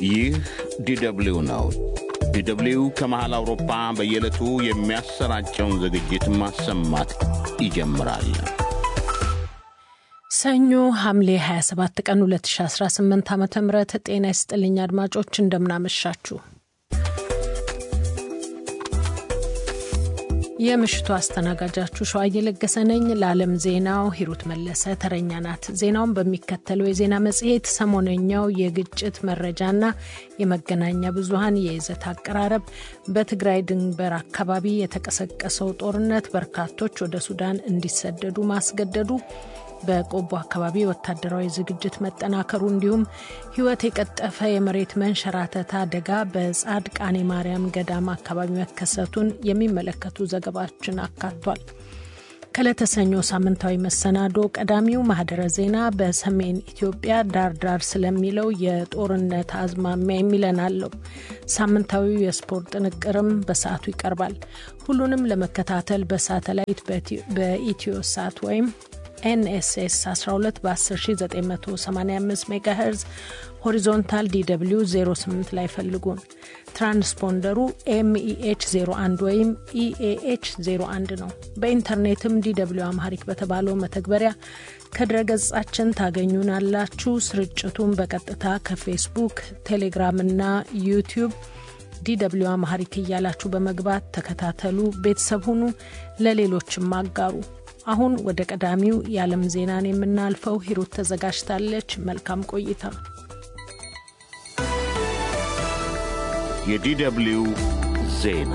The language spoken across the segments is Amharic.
ይህ ዲደብሊው ነው። ዲደብሊው ከመሃል አውሮፓ በየዕለቱ የሚያሰራጨውን ዝግጅት ማሰማት ይጀምራል። ሰኞ ሐምሌ 27 ቀን 2018 ዓ ም ጤና ይስጥልኝ አድማጮች፣ እንደምናመሻችሁ። የምሽቱ አስተናጋጃችሁ ሸዋ እየለገሰ ነኝ። ለዓለም ዜናው ሂሩት መለሰ ተረኛ ናት። ዜናውን በሚከተለው የዜና መጽሔት ሰሞነኛው የግጭት መረጃና የመገናኛ ብዙኃን የይዘት አቀራረብ፣ በትግራይ ድንበር አካባቢ የተቀሰቀሰው ጦርነት በርካቶች ወደ ሱዳን እንዲሰደዱ ማስገደዱ በቆቦ አካባቢ ወታደራዊ ዝግጅት መጠናከሩ እንዲሁም ሕይወት የቀጠፈ የመሬት መንሸራተት አደጋ በጻድቃኔ ማርያም ገዳም አካባቢ መከሰቱን የሚመለከቱ ዘገባዎችን አካቷል። ከለተሰኞ ሳምንታዊ መሰናዶ ቀዳሚው ማህደረ ዜና በሰሜን ኢትዮጵያ ዳር ዳር ስለሚለው የጦርነት አዝማሚያ የሚለን አለው። ሳምንታዊው የስፖርት ጥንቅርም በሰዓቱ ይቀርባል። ሁሉንም ለመከታተል በሳተላይት በኢትዮ ሳት ወይም ኤንኤስኤስ 12 በ10985 ሜጋሄርዝ ሆሪዞንታል ዲw 08 ላይ ፈልጉን። ትራንስፖንደሩ ኤምኢኤች 01 ወይም ኢኤኤች 01 ነው። በኢንተርኔትም ዲw አምሃሪክ በተባለው መተግበሪያ ከድረገጻችን ታገኙናላችሁ። ስርጭቱን በቀጥታ ከፌስቡክ፣ ቴሌግራም እና ዩቲዩብ ዲw አምሃሪክ እያላችሁ በመግባት ተከታተሉ፣ ቤተሰብ ሁኑ፣ ለሌሎችም አጋሩ። አሁን ወደ ቀዳሚው የዓለም ዜናን የምናልፈው ሂሩት ተዘጋጅታለች። መልካም ቆይታ። የዲደብሊው ዜና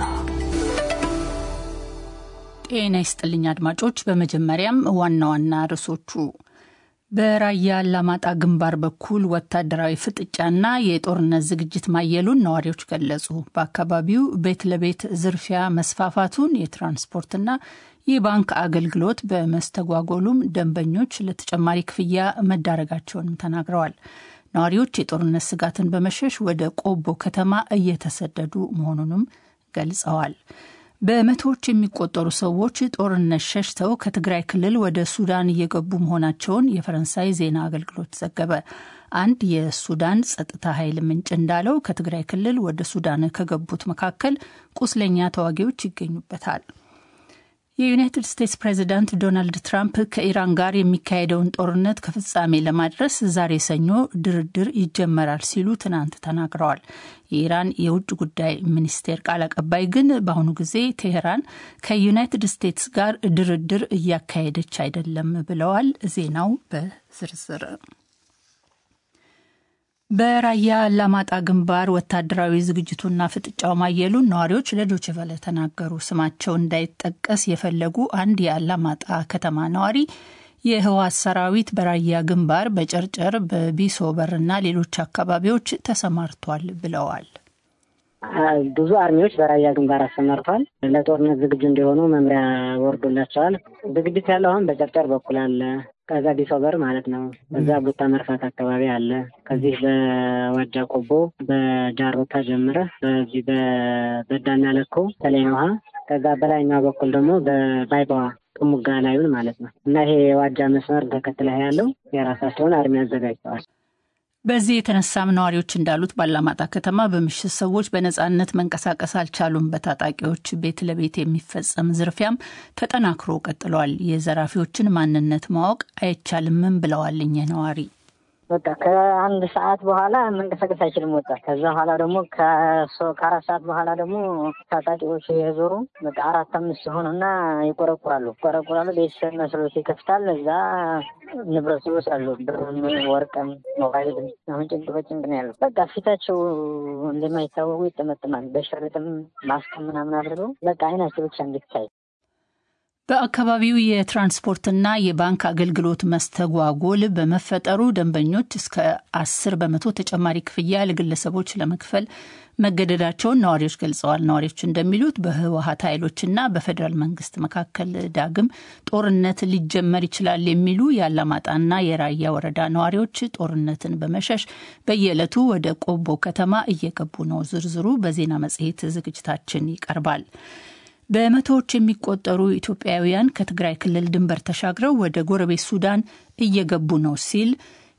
ጤና ይስጥልኝ አድማጮች። በመጀመሪያም ዋና ዋና ርዕሶቹ በራያ አላማጣ ግንባር በኩል ወታደራዊ ፍጥጫና የጦርነት ዝግጅት ማየሉን ነዋሪዎች ገለጹ። በአካባቢው ቤት ለቤት ዝርፊያ መስፋፋቱን የትራንስፖርትና የባንክ አገልግሎት በመስተጓጎሉም ደንበኞች ለተጨማሪ ክፍያ መዳረጋቸውንም ተናግረዋል። ነዋሪዎች የጦርነት ስጋትን በመሸሽ ወደ ቆቦ ከተማ እየተሰደዱ መሆኑንም ገልጸዋል። በመቶዎች የሚቆጠሩ ሰዎች ጦርነት ሸሽተው ከትግራይ ክልል ወደ ሱዳን እየገቡ መሆናቸውን የፈረንሳይ ዜና አገልግሎት ዘገበ። አንድ የሱዳን ጸጥታ ኃይል ምንጭ እንዳለው ከትግራይ ክልል ወደ ሱዳን ከገቡት መካከል ቁስለኛ ተዋጊዎች ይገኙበታል። የዩናይትድ ስቴትስ ፕሬዚዳንት ዶናልድ ትራምፕ ከኢራን ጋር የሚካሄደውን ጦርነት ከፍጻሜ ለማድረስ ዛሬ ሰኞ ድርድር ይጀመራል ሲሉ ትናንት ተናግረዋል። የኢራን የውጭ ጉዳይ ሚኒስቴር ቃል አቀባይ ግን በአሁኑ ጊዜ ቴሄራን ከዩናይትድ ስቴትስ ጋር ድርድር እያካሄደች አይደለም ብለዋል። ዜናው በዝርዝር በራያ አላማጣ ግንባር ወታደራዊ ዝግጅቱና ፍጥጫው ማየሉን ነዋሪዎች ለዶይቼ ቬለ ተናገሩ። ስማቸው እንዳይጠቀስ የፈለጉ አንድ የአላማጣ ከተማ ነዋሪ የህወሓት ሰራዊት በራያ ግንባር በጨርጨር በቢሶበርና ሌሎች አካባቢዎች ተሰማርቷል ብለዋል። ብዙ አርሚዎች በራያ ግንባር አሰማርተዋል። ለጦርነት ዝግጁ እንዲሆኑ መምሪያ ወርዶላቸዋል። ዝግጅት ያለው አሁን በጨርጨር በኩል አለ ከዛ ዲሶበር ማለት ነው። በዛ ቡታ መርፋት አካባቢ አለ። ከዚህ በዋጃ ቆቦ በጃሮታ ጀምረ በዚህ በበዳና ለኮ ተለይ ውሃ ከዛ በላይኛው በኩል ደግሞ በባይባዋ ጥሙጋ ላዩን ማለት ነው እና ይሄ የዋጃ መስመር ተከትለ ያለው የራሳቸውን አርሚ አዘጋጅተዋል። በዚህ የተነሳም ነዋሪዎች እንዳሉት ባላማጣ ከተማ በምሽት ሰዎች በነጻነት መንቀሳቀስ አልቻሉም። በታጣቂዎች ቤት ለቤት የሚፈጸም ዝርፊያም ተጠናክሮ ቀጥሏል። የዘራፊዎችን ማንነት ማወቅ አይቻልምም ብለዋል እኚህ ነዋሪ። በቃ ከአንድ ሰዓት በኋላ መንቀሳቀስ አይችልም ወጣት። ከዛ በኋላ ደግሞ ከአራት ሰዓት በኋላ ደግሞ ታጣቂዎች የዞሩ በቃ አራት አምስት ሲሆኑና ይቆረቁራሉ ይቆረቁራሉ። ቤተሰብ መስሎት ይከፍታል። እዛ ንብረት ይወስዳሉ። ብርም፣ ወርቅም፣ ሞባይል አሁን ጭንቅ በጭንቅ ነው ያለው። በቃ ፊታቸው እንደማይታወቁ ይጠመጥማል። በሸርጥም ማስክ ምናምን አድርገው በቃ አይናቸው ብቻ እንድታይ በአካባቢው የትራንስፖርትና የባንክ አገልግሎት መስተጓጎል በመፈጠሩ ደንበኞች እስከ አስር በመቶ ተጨማሪ ክፍያ ለግለሰቦች ለመክፈል መገደዳቸውን ነዋሪዎች ገልጸዋል። ነዋሪዎች እንደሚሉት በህወሀት ኃይሎችና በፌዴራል መንግስት መካከል ዳግም ጦርነት ሊጀመር ይችላል የሚሉ የአላማጣና የራያ ወረዳ ነዋሪዎች ጦርነትን በመሸሽ በየዕለቱ ወደ ቆቦ ከተማ እየገቡ ነው። ዝርዝሩ በዜና መጽሔት ዝግጅታችን ይቀርባል። በመቶዎች የሚቆጠሩ ኢትዮጵያውያን ከትግራይ ክልል ድንበር ተሻግረው ወደ ጎረቤት ሱዳን እየገቡ ነው ሲል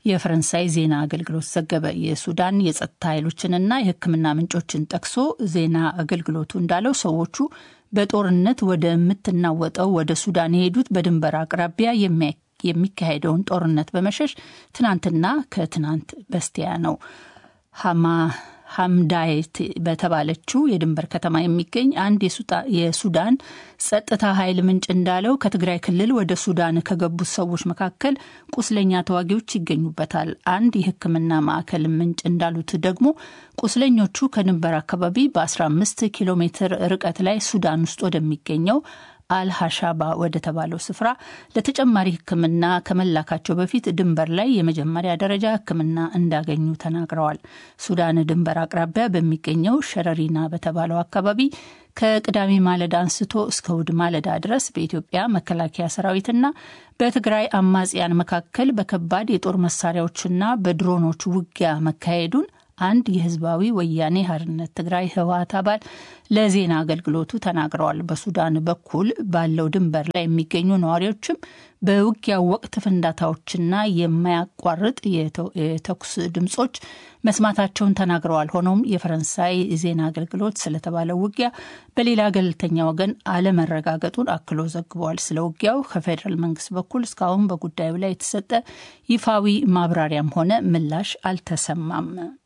የፈረንሳይ ዜና አገልግሎት ዘገበ። የሱዳን የጸጥታ ኃይሎችንና የሕክምና ምንጮችን ጠቅሶ ዜና አገልግሎቱ እንዳለው ሰዎቹ በጦርነት ወደምትናወጠው ወደ ሱዳን የሄዱት በድንበር አቅራቢያ የሚካሄደውን ጦርነት በመሸሽ ትናንትና ከትናንት በስቲያ ነው። ሀማ ሀምዳየት በተባለችው የድንበር ከተማ የሚገኝ አንድ የሱዳን ጸጥታ ኃይል ምንጭ እንዳለው ከትግራይ ክልል ወደ ሱዳን ከገቡት ሰዎች መካከል ቁስለኛ ተዋጊዎች ይገኙበታል። አንድ የሕክምና ማዕከል ምንጭ እንዳሉት ደግሞ ቁስለኞቹ ከድንበር አካባቢ በ15 ኪሎ ሜትር ርቀት ላይ ሱዳን ውስጥ ወደሚገኘው አልሀሻባ ወደ ተባለው ስፍራ ለተጨማሪ ሕክምና ከመላካቸው በፊት ድንበር ላይ የመጀመሪያ ደረጃ ሕክምና እንዳገኙ ተናግረዋል። ሱዳን ድንበር አቅራቢያ በሚገኘው ሸረሪና በተባለው አካባቢ ከቅዳሜ ማለዳ አንስቶ እስከ እሁድ ማለዳ ድረስ በኢትዮጵያ መከላከያ ሰራዊትና በትግራይ አማጽያን መካከል በከባድ የጦር መሳሪያዎችና በድሮኖች ውጊያ መካሄዱን አንድ የህዝባዊ ወያኔ ሓርነት ትግራይ ህወሓት አባል ለዜና አገልግሎቱ ተናግረዋል። በሱዳን በኩል ባለው ድንበር ላይ የሚገኙ ነዋሪዎችም በውጊያው ወቅት ፍንዳታዎችና የማያቋርጥ የተኩስ ድምጾች መስማታቸውን ተናግረዋል። ሆኖም የፈረንሳይ ዜና አገልግሎት ስለተባለው ውጊያ በሌላ ገለልተኛ ወገን አለመረጋገጡን አክሎ ዘግበዋል። ስለ ውጊያው ከፌዴራል መንግስት በኩል እስካሁን በጉዳዩ ላይ የተሰጠ ይፋዊ ማብራሪያም ሆነ ምላሽ አልተሰማም።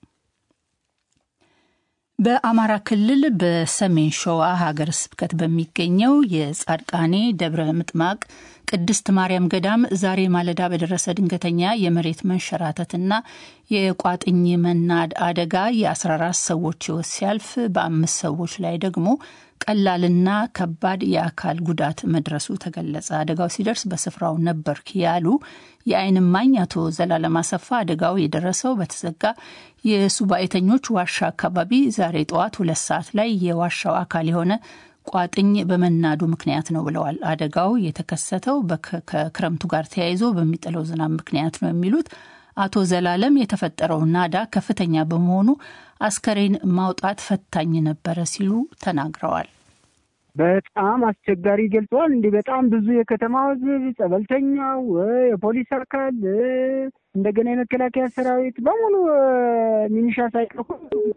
በአማራ ክልል በሰሜን ሸዋ ሀገረ ስብከት በሚገኘው የጻድቃኔ ደብረ ምጥማቅ ቅድስት ማርያም ገዳም ዛሬ ማለዳ በደረሰ ድንገተኛ የመሬት መንሸራተትና የቋጥኝ መናድ አደጋ የ14 ሰዎች ሕይወት ሲያልፍ በአምስት ሰዎች ላይ ደግሞ ቀላልና ከባድ የአካል ጉዳት መድረሱ ተገለጸ። አደጋው ሲደርስ በስፍራው ነበርክ ያሉ የዓይን እማኝ አቶ ዘላለም አሰፋ አደጋው የደረሰው በተዘጋ የሱባኤተኞች ዋሻ አካባቢ ዛሬ ጠዋት ሁለት ሰዓት ላይ የዋሻው አካል የሆነ ቋጥኝ በመናዱ ምክንያት ነው ብለዋል። አደጋው የተከሰተው ከክረምቱ ጋር ተያይዞ በሚጥለው ዝናብ ምክንያት ነው የሚሉት አቶ ዘላለም የተፈጠረው ናዳ ከፍተኛ በመሆኑ አስከሬን ማውጣት ፈታኝ ነበረ ሲሉ ተናግረዋል። በጣም አስቸጋሪ ገልጸዋል። እንዲህ በጣም ብዙ የከተማ ሕዝብ፣ ጸበልተኛው፣ የፖሊስ አካል እንደገና የመከላከያ ሰራዊት በሙሉ ሚኒሻ ሳይቀር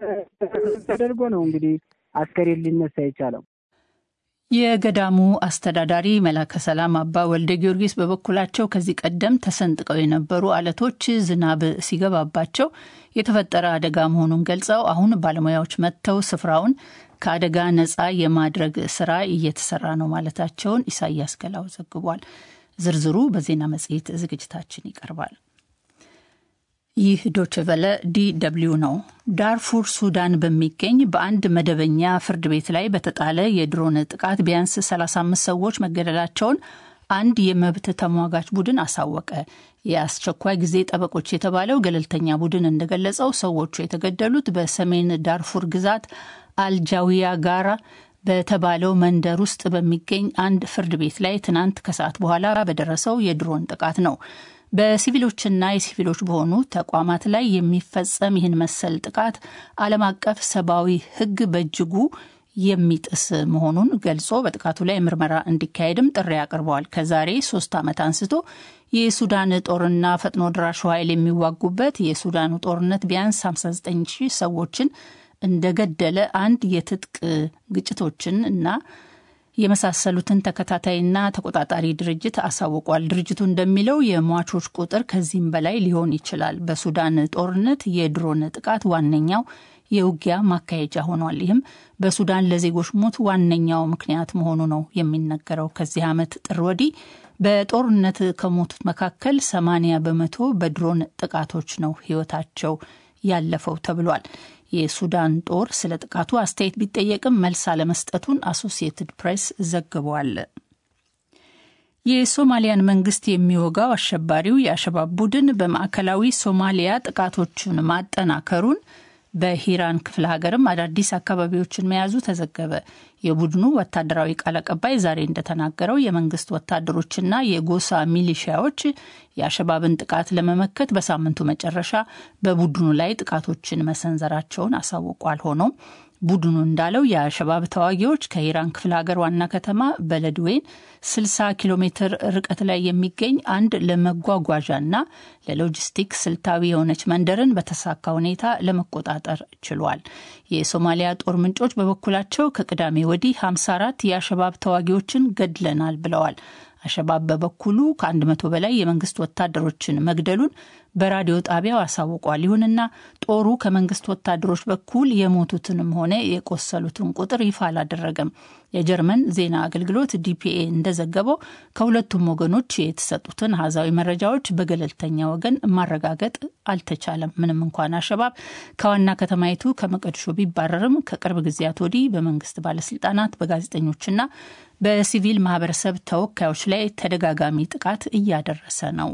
ተደርጎ ነው እንግዲህ አስከሬን ሊነሳ የቻለው። የገዳሙ አስተዳዳሪ መላከ ሰላም አባ ወልደ ጊዮርጊስ በበኩላቸው ከዚህ ቀደም ተሰንጥቀው የነበሩ አለቶች ዝናብ ሲገባባቸው የተፈጠረ አደጋ መሆኑን ገልጸው አሁን ባለሙያዎች መጥተው ስፍራውን ከአደጋ ነፃ የማድረግ ስራ እየተሰራ ነው ማለታቸውን ኢሳያስ ገላው ዘግቧል። ዝርዝሩ በዜና መጽሔት ዝግጅታችን ይቀርባል። ይህ ዶችቨለ ዲ ደብልዩ ነው። ዳርፉር ሱዳን በሚገኝ በአንድ መደበኛ ፍርድ ቤት ላይ በተጣለ የድሮን ጥቃት ቢያንስ 35 ሰዎች መገደላቸውን አንድ የመብት ተሟጋች ቡድን አሳወቀ። የአስቸኳይ ጊዜ ጠበቆች የተባለው ገለልተኛ ቡድን እንደገለጸው ሰዎቹ የተገደሉት በሰሜን ዳርፉር ግዛት አልጃዊያ ጋራ በተባለው መንደር ውስጥ በሚገኝ አንድ ፍርድ ቤት ላይ ትናንት ከሰዓት በኋላ በደረሰው የድሮን ጥቃት ነው። በሲቪሎችና የሲቪሎች በሆኑ ተቋማት ላይ የሚፈጸም ይህን መሰል ጥቃት ዓለም አቀፍ ሰብአዊ ሕግ በእጅጉ የሚጥስ መሆኑን ገልጾ በጥቃቱ ላይ ምርመራ እንዲካሄድም ጥሪ አቅርበዋል። ከዛሬ ሶስት ዓመት አንስቶ የሱዳን ጦርና ፈጥኖ ድራሹ ኃይል የሚዋጉበት የሱዳኑ ጦርነት ቢያንስ 59 ሺህ ሰዎችን እንደገደለ አንድ የትጥቅ ግጭቶችን እና የመሳሰሉትን ተከታታይና ተቆጣጣሪ ድርጅት አሳውቋል። ድርጅቱ እንደሚለው የሟቾች ቁጥር ከዚህም በላይ ሊሆን ይችላል። በሱዳን ጦርነት የድሮን ጥቃት ዋነኛው የውጊያ ማካሄጃ ሆኗል። ይህም በሱዳን ለዜጎች ሞት ዋነኛው ምክንያት መሆኑ ነው የሚነገረው። ከዚህ ዓመት ጥር ወዲህ በጦርነት ከሞቱት መካከል ሰማንያ በመቶ በድሮን ጥቃቶች ነው ሕይወታቸው ያለፈው ተብሏል። የሱዳን ጦር ስለ ጥቃቱ አስተያየት ቢጠየቅም መልስ አለመስጠቱን አሶሲየትድ ፕሬስ ዘግቧል። የሶማሊያን መንግስት የሚወጋው አሸባሪው የአሸባብ ቡድን በማዕከላዊ ሶማሊያ ጥቃቶቹን ማጠናከሩን በሂራን ክፍለ ሀገርም አዳዲስ አካባቢዎችን መያዙ ተዘገበ። የቡድኑ ወታደራዊ ቃል አቀባይ ዛሬ እንደተናገረው የመንግስት ወታደሮችና የጎሳ ሚሊሺያዎች የአሸባብን ጥቃት ለመመከት በሳምንቱ መጨረሻ በቡድኑ ላይ ጥቃቶችን መሰንዘራቸውን አሳውቋል። ሆኖም ቡድኑ እንዳለው የአሸባብ ተዋጊዎች ከኢራን ክፍለ ሀገር ዋና ከተማ በለድዌን 60 ኪሎ ሜትር ርቀት ላይ የሚገኝ አንድ ለመጓጓዣና ለሎጂስቲክ ስልታዊ የሆነች መንደርን በተሳካ ሁኔታ ለመቆጣጠር ችሏል። የሶማሊያ ጦር ምንጮች በበኩላቸው ከቅዳሜ ወዲህ 54 የአሸባብ ተዋጊዎችን ገድለናል ብለዋል። አሸባብ በበኩሉ ከአንድ መቶ በላይ የመንግስት ወታደሮችን መግደሉን በራዲዮ ጣቢያው አሳውቋል። ይሁንና ጦሩ ከመንግስት ወታደሮች በኩል የሞቱትንም ሆነ የቆሰሉትን ቁጥር ይፋ አላደረገም። የጀርመን ዜና አገልግሎት ዲፒኤ እንደዘገበው ከሁለቱም ወገኖች የተሰጡትን አሃዛዊ መረጃዎች በገለልተኛ ወገን ማረጋገጥ አልተቻለም። ምንም እንኳን አሸባብ ከዋና ከተማይቱ ከመቀድሾ ቢባረርም ከቅርብ ጊዜያት ወዲህ በመንግስት ባለስልጣናት፣ በጋዜጠኞችና በሲቪል ማህበረሰብ ተወካዮች ላይ ተደጋጋሚ ጥቃት እያደረሰ ነው።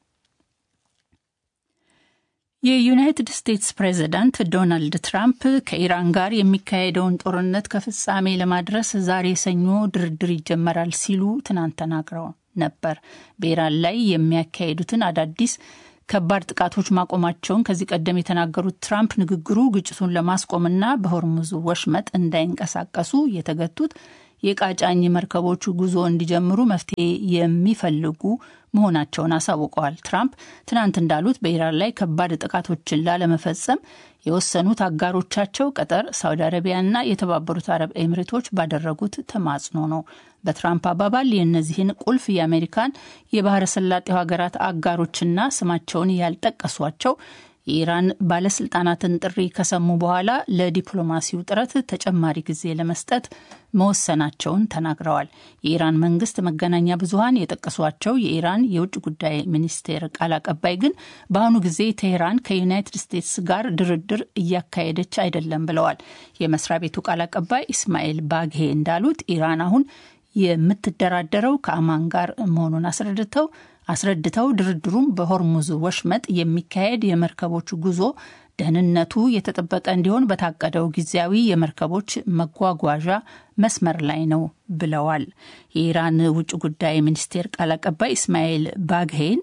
የዩናይትድ ስቴትስ ፕሬዚዳንት ዶናልድ ትራምፕ ከኢራን ጋር የሚካሄደውን ጦርነት ከፍጻሜ ለማድረስ ዛሬ ሰኞ ድርድር ይጀመራል ሲሉ ትናንት ተናግረው ነበር። በኢራን ላይ የሚያካሄዱትን አዳዲስ ከባድ ጥቃቶች ማቆማቸውን ከዚህ ቀደም የተናገሩት ትራምፕ ንግግሩ ግጭቱን ለማስቆምና በሆርሙዝ ወሽመጥ እንዳይንቀሳቀሱ የተገቱት የቃጫኝ መርከቦቹ ጉዞ እንዲጀምሩ መፍትሄ የሚፈልጉ መሆናቸውን አሳውቀዋል። ትራምፕ ትናንት እንዳሉት በኢራን ላይ ከባድ ጥቃቶችን ላለመፈጸም የወሰኑት አጋሮቻቸው ቀጠር፣ ሳውዲ አረቢያና የተባበሩት አረብ ኤምሬቶች ባደረጉት ተማጽኖ ነው። በትራምፕ አባባል የእነዚህን ቁልፍ የአሜሪካን የባህረ ሰላጤው ሀገራት አጋሮችና ስማቸውን ያልጠቀሷቸው የኢራን ባለስልጣናትን ጥሪ ከሰሙ በኋላ ለዲፕሎማሲው ጥረት ተጨማሪ ጊዜ ለመስጠት መወሰናቸውን ተናግረዋል። የኢራን መንግስት መገናኛ ብዙኃን የጠቀሷቸው የኢራን የውጭ ጉዳይ ሚኒስቴር ቃል አቀባይ ግን በአሁኑ ጊዜ ቴሄራን ከዩናይትድ ስቴትስ ጋር ድርድር እያካሄደች አይደለም ብለዋል። የመስሪያ ቤቱ ቃል አቀባይ ኢስማኤል ባግሄ እንዳሉት ኢራን አሁን የምትደራደረው ከአማን ጋር መሆኑን አስረድተው አስረድተው ድርድሩም በሆርሙዝ ወሽመጥ የሚካሄድ የመርከቦች ጉዞ ደህንነቱ የተጠበቀ እንዲሆን በታቀደው ጊዜያዊ የመርከቦች መጓጓዣ መስመር ላይ ነው ብለዋል። የኢራን ውጭ ጉዳይ ሚኒስቴር ቃል አቀባይ ኢስማኤል ባግሄን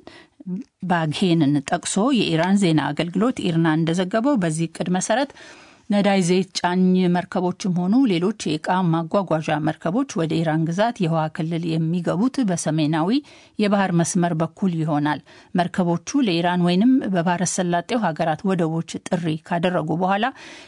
ባግሄንን ጠቅሶ የኢራን ዜና አገልግሎት ኢርና እንደዘገበው በዚህ እቅድ መሰረት ነዳጅ ዘይት ጫኝ መርከቦችም ሆኑ ሌሎች የእቃ ማጓጓዣ መርከቦች ወደ ኢራን ግዛት የውሃ ክልል የሚገቡት በሰሜናዊ የባህር መስመር በኩል ይሆናል። መርከቦቹ ለኢራን ወይንም በባህረ ሰላጤው ሀገራት ወደቦች ጥሪ ካደረጉ በኋላ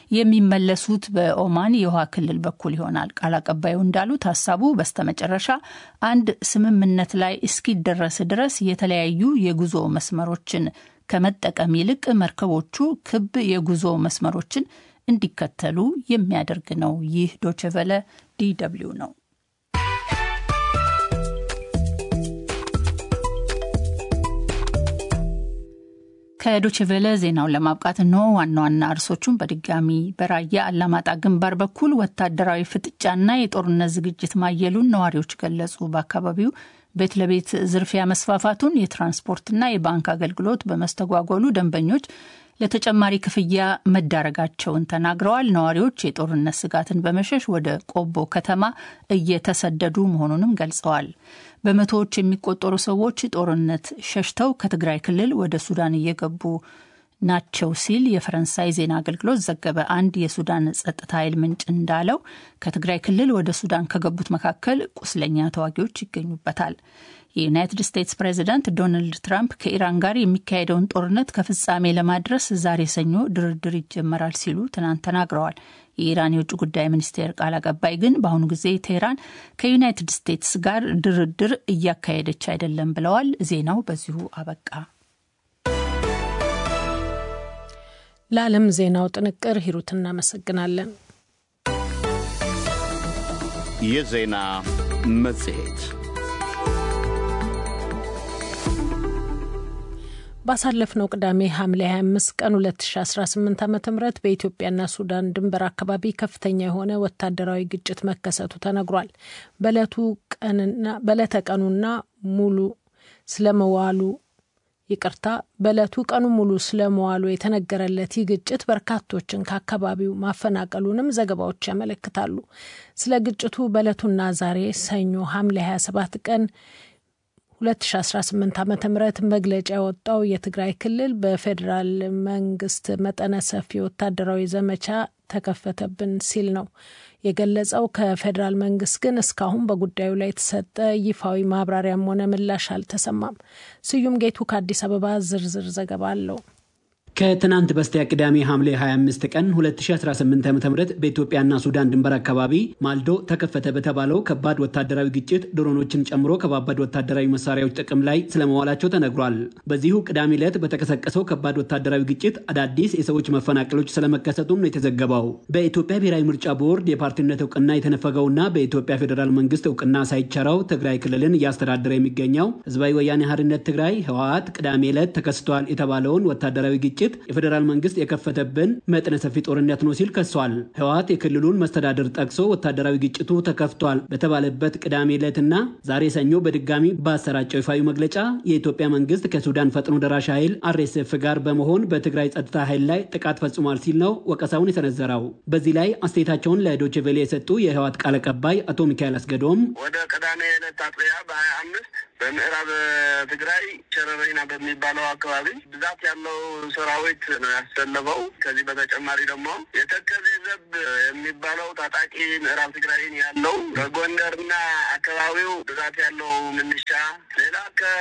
የሚመለሱት በኦማን የውሃ ክልል በኩል ይሆናል። ቃል አቀባዩ እንዳሉት ሀሳቡ በስተመጨረሻ አንድ ስምምነት ላይ እስኪደረስ ድረስ የተለያዩ የጉዞ መስመሮችን ከመጠቀም ይልቅ መርከቦቹ ክብ የጉዞ መስመሮችን እንዲከተሉ የሚያደርግ ነው። ይህ ዶችቨለ ዲደብሊው ነው። ከዶችቬለ ዜናውን ለማብቃት እንሆ ዋና ዋና እርሶቹን በድጋሚ በራያ አላማጣ ግንባር በኩል ወታደራዊ ፍጥጫና የጦርነት ዝግጅት ማየሉን ነዋሪዎች ገለጹ። በአካባቢው ቤት ለቤት ዝርፊያ መስፋፋቱን፣ የትራንስፖርትና የባንክ አገልግሎት በመስተጓጎሉ ደንበኞች ለተጨማሪ ክፍያ መዳረጋቸውን ተናግረዋል። ነዋሪዎች የጦርነት ስጋትን በመሸሽ ወደ ቆቦ ከተማ እየተሰደዱ መሆኑንም ገልጸዋል። በመቶዎች የሚቆጠሩ ሰዎች ጦርነት ሸሽተው ከትግራይ ክልል ወደ ሱዳን እየገቡ ናቸው ሲል የፈረንሳይ ዜና አገልግሎት ዘገበ። አንድ የሱዳን ጸጥታ ኃይል ምንጭ እንዳለው ከትግራይ ክልል ወደ ሱዳን ከገቡት መካከል ቁስለኛ ተዋጊዎች ይገኙበታል። የዩናይትድ ስቴትስ ፕሬዚዳንት ዶናልድ ትራምፕ ከኢራን ጋር የሚካሄደውን ጦርነት ከፍጻሜ ለማድረስ ዛሬ ሰኞ ድርድር ይጀመራል ሲሉ ትናንት ተናግረዋል። የኢራን የውጭ ጉዳይ ሚኒስቴር ቃል አቀባይ ግን በአሁኑ ጊዜ ቴህራን ከዩናይትድ ስቴትስ ጋር ድርድር እያካሄደች አይደለም ብለዋል። ዜናው በዚሁ አበቃ። ለዓለም ዜናው ጥንቅር ሂሩት እናመሰግናለን። የዜና መጽሔት ባሳለፍነው ቅዳሜ ሐምሌ 25 ቀን 2018 ዓ ም በኢትዮጵያና ሱዳን ድንበር አካባቢ ከፍተኛ የሆነ ወታደራዊ ግጭት መከሰቱ ተነግሯል። በዕለተ ቀኑና ሙሉ ስለመዋሉ ይቅርታ፣ በዕለቱ ቀኑ ሙሉ ስለመዋሉ የተነገረለት ይህ ግጭት በርካቶችን ከአካባቢው ማፈናቀሉንም ዘገባዎች ያመለክታሉ። ስለ ግጭቱ በዕለቱና ዛሬ ሰኞ ሐምሌ 27 ቀን 2018 ዓ ም መግለጫ ያወጣው የትግራይ ክልል በፌዴራል መንግስት መጠነ ሰፊ ወታደራዊ ዘመቻ ተከፈተብን ሲል ነው የገለጸው። ከፌዴራል መንግስት ግን እስካሁን በጉዳዩ ላይ የተሰጠ ይፋዊ ማብራሪያም ሆነ ምላሽ አልተሰማም። ስዩም ጌቱ ከአዲስ አበባ ዝርዝር ዘገባ አለው። ከትናንት በስቲያ ቅዳሜ ሐምሌ 25 ቀን 2018 ዓ ም በኢትዮጵያና ሱዳን ድንበር አካባቢ ማልዶ ተከፈተ በተባለው ከባድ ወታደራዊ ግጭት ድሮኖችን ጨምሮ ከባባድ ወታደራዊ መሳሪያዎች ጥቅም ላይ ስለመዋላቸው ተነግሯል። በዚሁ ቅዳሜ ዕለት በተቀሰቀሰው ከባድ ወታደራዊ ግጭት አዳዲስ የሰዎች መፈናቀሎች ስለመከሰቱም ነው የተዘገበው። በኢትዮጵያ ብሔራዊ ምርጫ ቦርድ የፓርቲነት እውቅና የተነፈገውና በኢትዮጵያ ፌዴራል መንግስት እውቅና ሳይቸረው ትግራይ ክልልን እያስተዳደረ የሚገኘው ህዝባዊ ወያኔ ሓርነት ትግራይ ህወሓት ቅዳሜ ዕለት ተከስቷል የተባለውን ወታደራዊ ግጭት የፌዴራል መንግስት የከፈተብን መጠነ ሰፊ ጦርነት ነው ሲል ከሷል። ህወሓት የክልሉን መስተዳድር ጠቅሶ ወታደራዊ ግጭቱ ተከፍቷል በተባለበት ቅዳሜ ዕለትና ዛሬ ሰኞ በድጋሚ ባሰራጨው ይፋዊ መግለጫ የኢትዮጵያ መንግስት ከሱዳን ፈጥኖ ደራሽ ኃይል አርኤስኤፍ ጋር በመሆን በትግራይ ጸጥታ ኃይል ላይ ጥቃት ፈጽሟል ሲል ነው ወቀሳውን የሰነዘረው። በዚህ ላይ አስተያየታቸውን ለዶይቼ ቬለ የሰጡ የህወሓት ቃል አቀባይ አቶ ሚካኤል አስገዶም ወደ ቅዳሜ ዕለት አጥቢያ በሀያ አምስት በምዕራብ ትግራይ ሸረሪና በሚባለው አካባቢ ብዛት ያለው ሰራዊት ነው ያሰለፈው። ከዚህ በተጨማሪ ደግሞ የተከዜ ዘብ የሚባለው ታጣቂ ምዕራብ ትግራይን ያለው በጎንደርና አካባቢው ብዛት ያለው ምንሻ፣ ሌላ